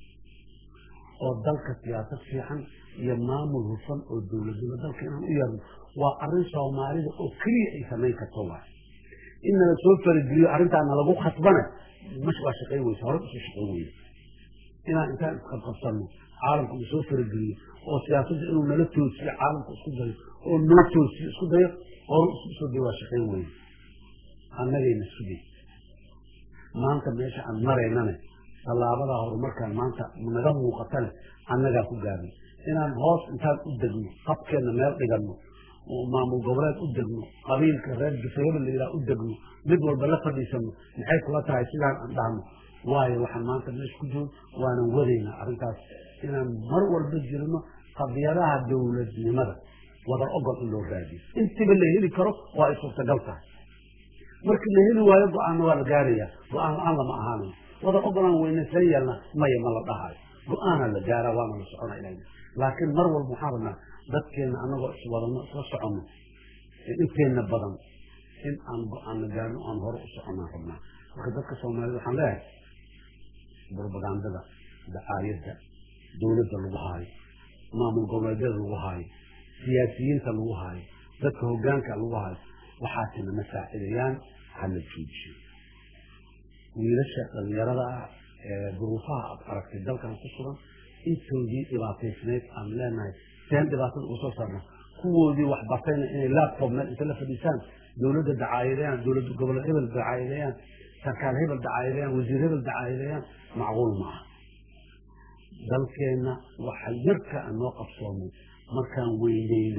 oo dalka siyaasad fiican iyo maamul hufan oo dowladnimo dalka inaan u yeerno waa arrin soomaalida oo keliya ay samayn karto waa in nala soo farageliyo arrintaana lagu khasbana mash waa shaqayn weysa hore usoo shaqayn weysa inaan intaan isqabqabsanno caalamku uu soo farageliyo oo siyaasadda inuu nala toosiyo caalamku isku dayo oo noo toosiyo isku dayo hore isku soo dayo waa shaqayn weyne annagayna sugay maanta meesha aan maraynane tallaabadaa horumarkaan maanta naga muuqatane annagaa ku gaarnay inaan hoos intaan u degno qabkeenna meel dhiganno oo maamul goboleed u degno qabiilka reer jufayaba la yidhaha u degno mid walba la fadhiisano maxay kula tahay sidaan aan dhahno waayo waxaan maanta meesha ku joog waanan wadaynaa arrintaas inaan mar walba jirno qadiyadaha dowladnimada wada ogol in loo raadiyo intiba la heli karo waa ay suurtagal tahay markii la heli waayo go-aanna waa la gaaraya go-aan la-aan lama ahaanayo wada ogolaan weynaysan yeelna maya ma la dhahayo go-aanaa la gaaraa waana la socona ilayna laakiin mar walba waxaan rabnaa dadkeenna anagoo iswadano isla soconno inteenna badan in aan go-aanna gaarno aan hore u soconaan rabnaa marka dadka soomaalida waxaan leeyahay propagandada dacaayadda dowladda lagu haayo maamul goboleedyada lagu haayo siyaasiyiinta lagu haayo dadka hogaanka lagu haayo waxaasina ma saacidayaan hala joojiyo wiilasha dhalinyarada ah ee duruufaha aad aragtay dalkan ku sugan intoodii dhibaataysnayd aan leenahay seen dhibaatada uga soo saarna kuwoodii wax bartayna inay laptop meel inta la fadhiisaan dowladda dacaayadeeyaan dowladda gobol hebel dacaayadeeyaan sarkaal hebel dacaayadeeyaan wasiir hebel dacaayadeeyaan macquul ma aha dalkeenna waxa yarka aan noo qabsoomay markaan weyneyno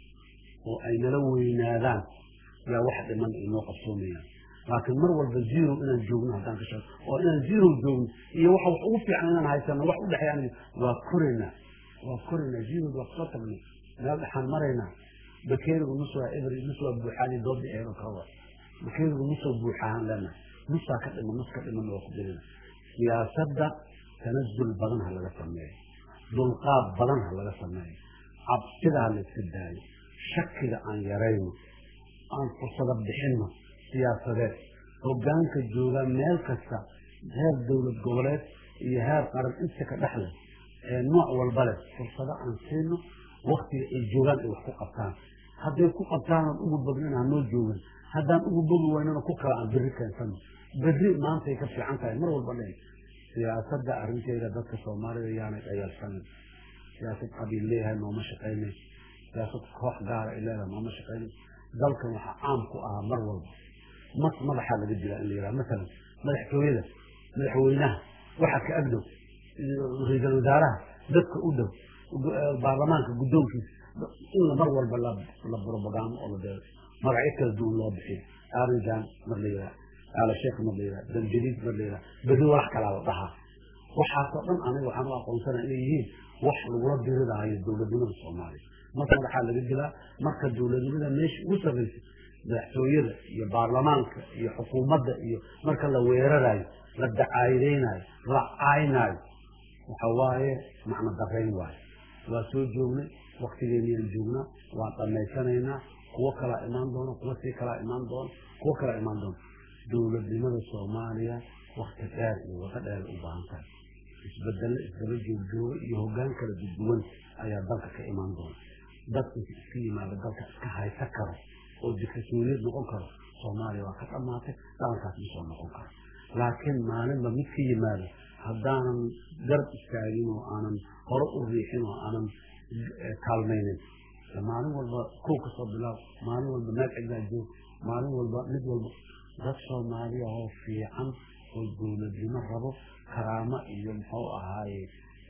oo ay nala weynaadaan yaa wax dhiman ay noo qabsoomayaan laakiin mar walba zero inaan joogno haddaan ka sheego oo inaan zero joogno iyo waxa wax ugu fiican inaan haysano wax u dhexeeyaan waa koraynaa waa koraynaa zerood waa kusoo tagnay meel dhexaan maraynaa bakeerigu nus waa eber nus waa buuxaani doodda eero kawa bakeerigu nusoo buuxaahan leenahay nusaa ka dhiman nus ka dhiman waa ku jirina siyaasadda tanazul badan ha laga sameeyo dulqaad badan ha laga sameeyo cabsida ha la iska daayo shakiga aan yarayno aan fursado bixinno siyaasadeed hogaanka jooga meel kasta heer dowlad goboleed iyo heer qaran inta ka dhexle ee nooc walba leh fursado aan siino waktiga ay joogaan ay wax ku qabtaan hadday ku qabtaanaan ugu badnin hanoo joogin haddaan ugu bogi waynana ku kala aan berri keensano berri maantay ka fiican tahay mar walba dhe siyaasadda arrinteeda dadka soomaalida yaanay dhayalsanin siyaasad qabiil leeyahay nooma shaqaynay siyaasad koox gaara ay leedahay nooma shaqaynay dalkan waxaa caam ku ahaa mar walba mas madaxaa laga dilaa in la yidhaha masalan madaxtooyada madaxweynaha waxa ka agdhow ra-iisul wasaaraha dadka u dhow baarlamaanka guddoonkiisa in mar walba la propagando oo la deero magacyo kala duwan loo bixiyo arinjan mar la yidhaha aala sheekh mar la yidhaha damjadiid mar la yidhaha berri walax kalaa la dhahaa waxaasoo dhan aniga waxaan u aqoonsanaa inay yihiin wax lagula diridaayo dowladnimada soomaaliya marka madaxaa laga dilaa marka dowladnimada meesha ugu sarraysa madaxtooyada iyo baarlamaanka iyo xukuumadda iyo marka la weerarayo la dacaayadeynayo la caynaayo waxa waaye macno darayn waayo waa soo joognay waktigeenniyaan joognaa waan dhammaysanaynaa kuwo kalaa imaan doona kuwo sii kalaa imaan doona kuwo kalaa imaan doona dowladnimada soomaaliya wakti dheer iyo wado dheer u baahan tahay isbedelo isdaba joogjooga iyo hoggaan kala duduwan ayaa dalka ka imaan doona dadka iska yimaada dalka iska haysa karo oo diktatoriyad noqon karo soomaaliya waa ka dhammaatay dhalankaas ma soo noqon karo laakiin maalinba mid ka yimaado haddaanan garab istaagin oo aanan hore u riixin oo aanan kaalmaynin maalin walba kow ka soo bilaab maalin walba meel cidlaa joog maalin walba mid walba dad soomaaliya oo fiican oo dowladnimo rabo karaamo iyo muxuu ahaaye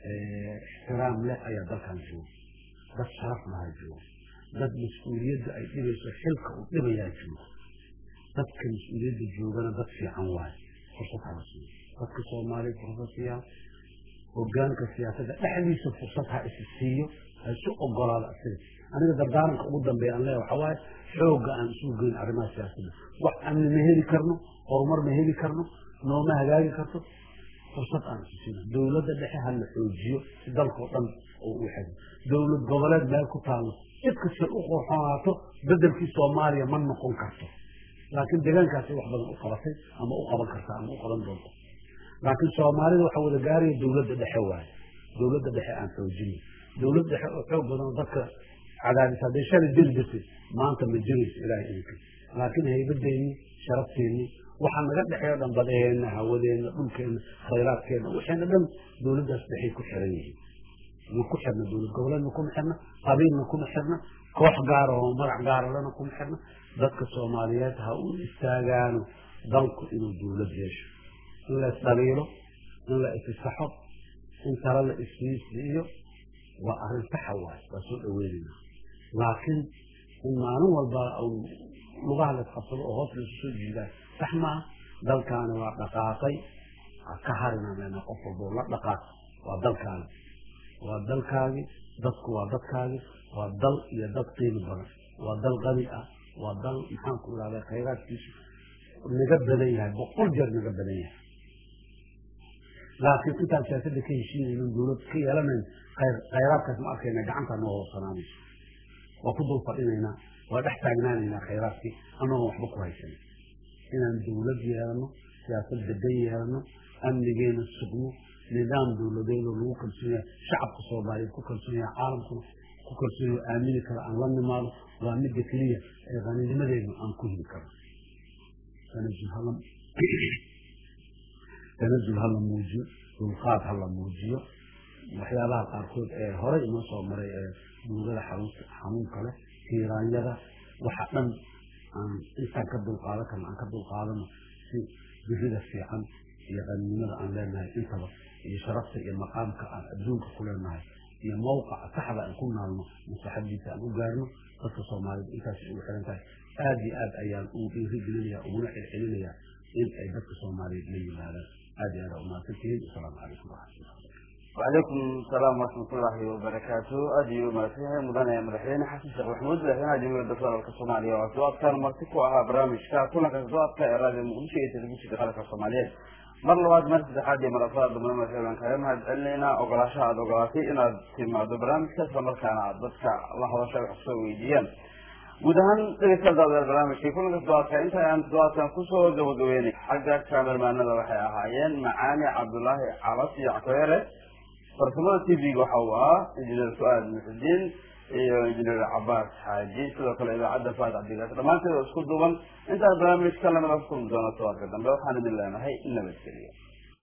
ixtiraam leh ayaa dalkan jooga dad sharaf lahaa jooga dad mas-uuliyadda ay dhibayso xilka uu dhibayaa jooga dadka mas-uuliyadda joogana dad fiican waaye fursad hala siiyo dadka soomaaliya fursad siiyaa hogaanka siyaasadda dhexdiisa fursad ha isi siiyo ha isu ogolaado asiga aniga dardaaranka ugu dambeeya aan leeya waxaa waaye xoogga aan isugu geyn arrimaha siyaasadda wax amni ma heli karno horumar ma heli karno nooma hagaagi karto fursad aan isu siino dowladda dhexe ha la xoojiyo si dalkao dhan oo u xego dowlad goboleed meel ku taalo cid kasta u qorxonaato bedelkii soomaaliya ma noqon karto laakiin deegaankaasay wax badan u qabatay ama u qaban karta ama u qaban doonto laakiin soomaalida waxaa wada gaaraya dowladda dhexe waaye dowladda dhexe aan xoojino dowlad dhexe oo xoog badan oo dadka cadaadis hadday shalay jiri jirtay maanta ma jirayso ilaahay idinka laakiin haybadeenni sharafteennii waxaa naga dhexeeyo dhan badaheenna hawadeenna dhulkeenna khayraadkeenna waxayna dhan dowladdaas dhexay ku xiran yihiin ma ku xirna dowlad goboleedna kuma xirna qabiilna kuma xirna koox gaara oo magac gaaralana kuma xirna dadka soomaaliyeed ha u istaagaano dalku inuu dowlad yeesho in la isdhaliilo in la isisaxo in tala la isfiisiiyo waa arrin saxa waaye waa soo dhaweynayna laakiin in maalin walba lugaha la isqabsado oo hoos la isu soo jiidaa sax maaha dalkaani waa dhaqaaqay ka harina meena qof walbo la dhaqaaq waa dalkaani waa dalkaagi dadku waa dadkaagi waa dal iyo dad qiimi badan waa dal qani ah waa dal maxaan ku ihahda khayraadkiisu naga badan yahay boqol jeer naga badan yahay laakiin intaan siyaasadda ka heshiinayno dowlad ka yeelanayn khayraadkaas ma arkayna gacantaa noo hoosanaanayso waa ku dul fadhinaynaa waa dhex taagnaanaynaa khayraadkii anagoo waxba ku haysan inaan dowlad yeelano siyaasad degan yeelano amnigeena sugno nidaam dowladeedoo lagu kalsoon yahay shacabka soomaaliyeed ku kalsoon yahay caalamkuna ku kalsoon yahay aamini karo aan la nimaado waa midda keliya ee qaninimadeedna aan ku heli karno tanazul hala muujiyo dulqaad hala muujiyo waxyaabaha qaarkood ee horey inoo soo maray ee duugada xanuunka leh tiiraanyada waxa dhan aan intaan ka dulqaadan karno aan ka dulqaadano si birida fiican iyo qaninimada aan leenahay intaba iyo sharafta iyo maqaamka aan adduunka ku leenahay iyo mawqaca saxda aan ku naalno maslaxadiisa aan u gaarno dadka soomaaliyed intaas ugu xiran tahay aada iyo aad ayaan ugu dhiirigelinaya uguna celcelinaya in ay dadka soomaaliyeed la yimaadaan aada iyo aada umahadsantihiin asalaamu calaykum waraxmatullah وعليكم السلام ورحمة الله وبركاته أدي ما فيها مدن مدحين حسن شيخ محمود لحنا جميع الدكتور الصومالية وأسواق كان مرتكو على برامج كا كل أسواق كإرادة المؤمنة تلقيش دخلك الصومالية mar labaad mar saddexaad iyo mar afraad dhammaan markaan kaga mahad celinaynaa ogolaashaha aada ogolaatay inaad timaado barnaamijka isla markaana aad dadka la hadasha wax soo weydiiyaan guud ahaan dhegeystayaal barnaamijkii kulanka doadka inta aan doadkan kusoo gabagabeynay xagga kaamermaanada waxay ahaayeen macaani cabdulaahi calas iyo ckoyere farsamada t v-ga waxa uu ahaa injineer su-aad muxudiin iyo injineer cabaas xaaji sidoo kale idaacadda faad cabdigaas dhammaanteed oo isku duuban intaan barnaamijka lamida ku kulmi doono tobanka dambe waxaan idin leenahay nabadgeliyo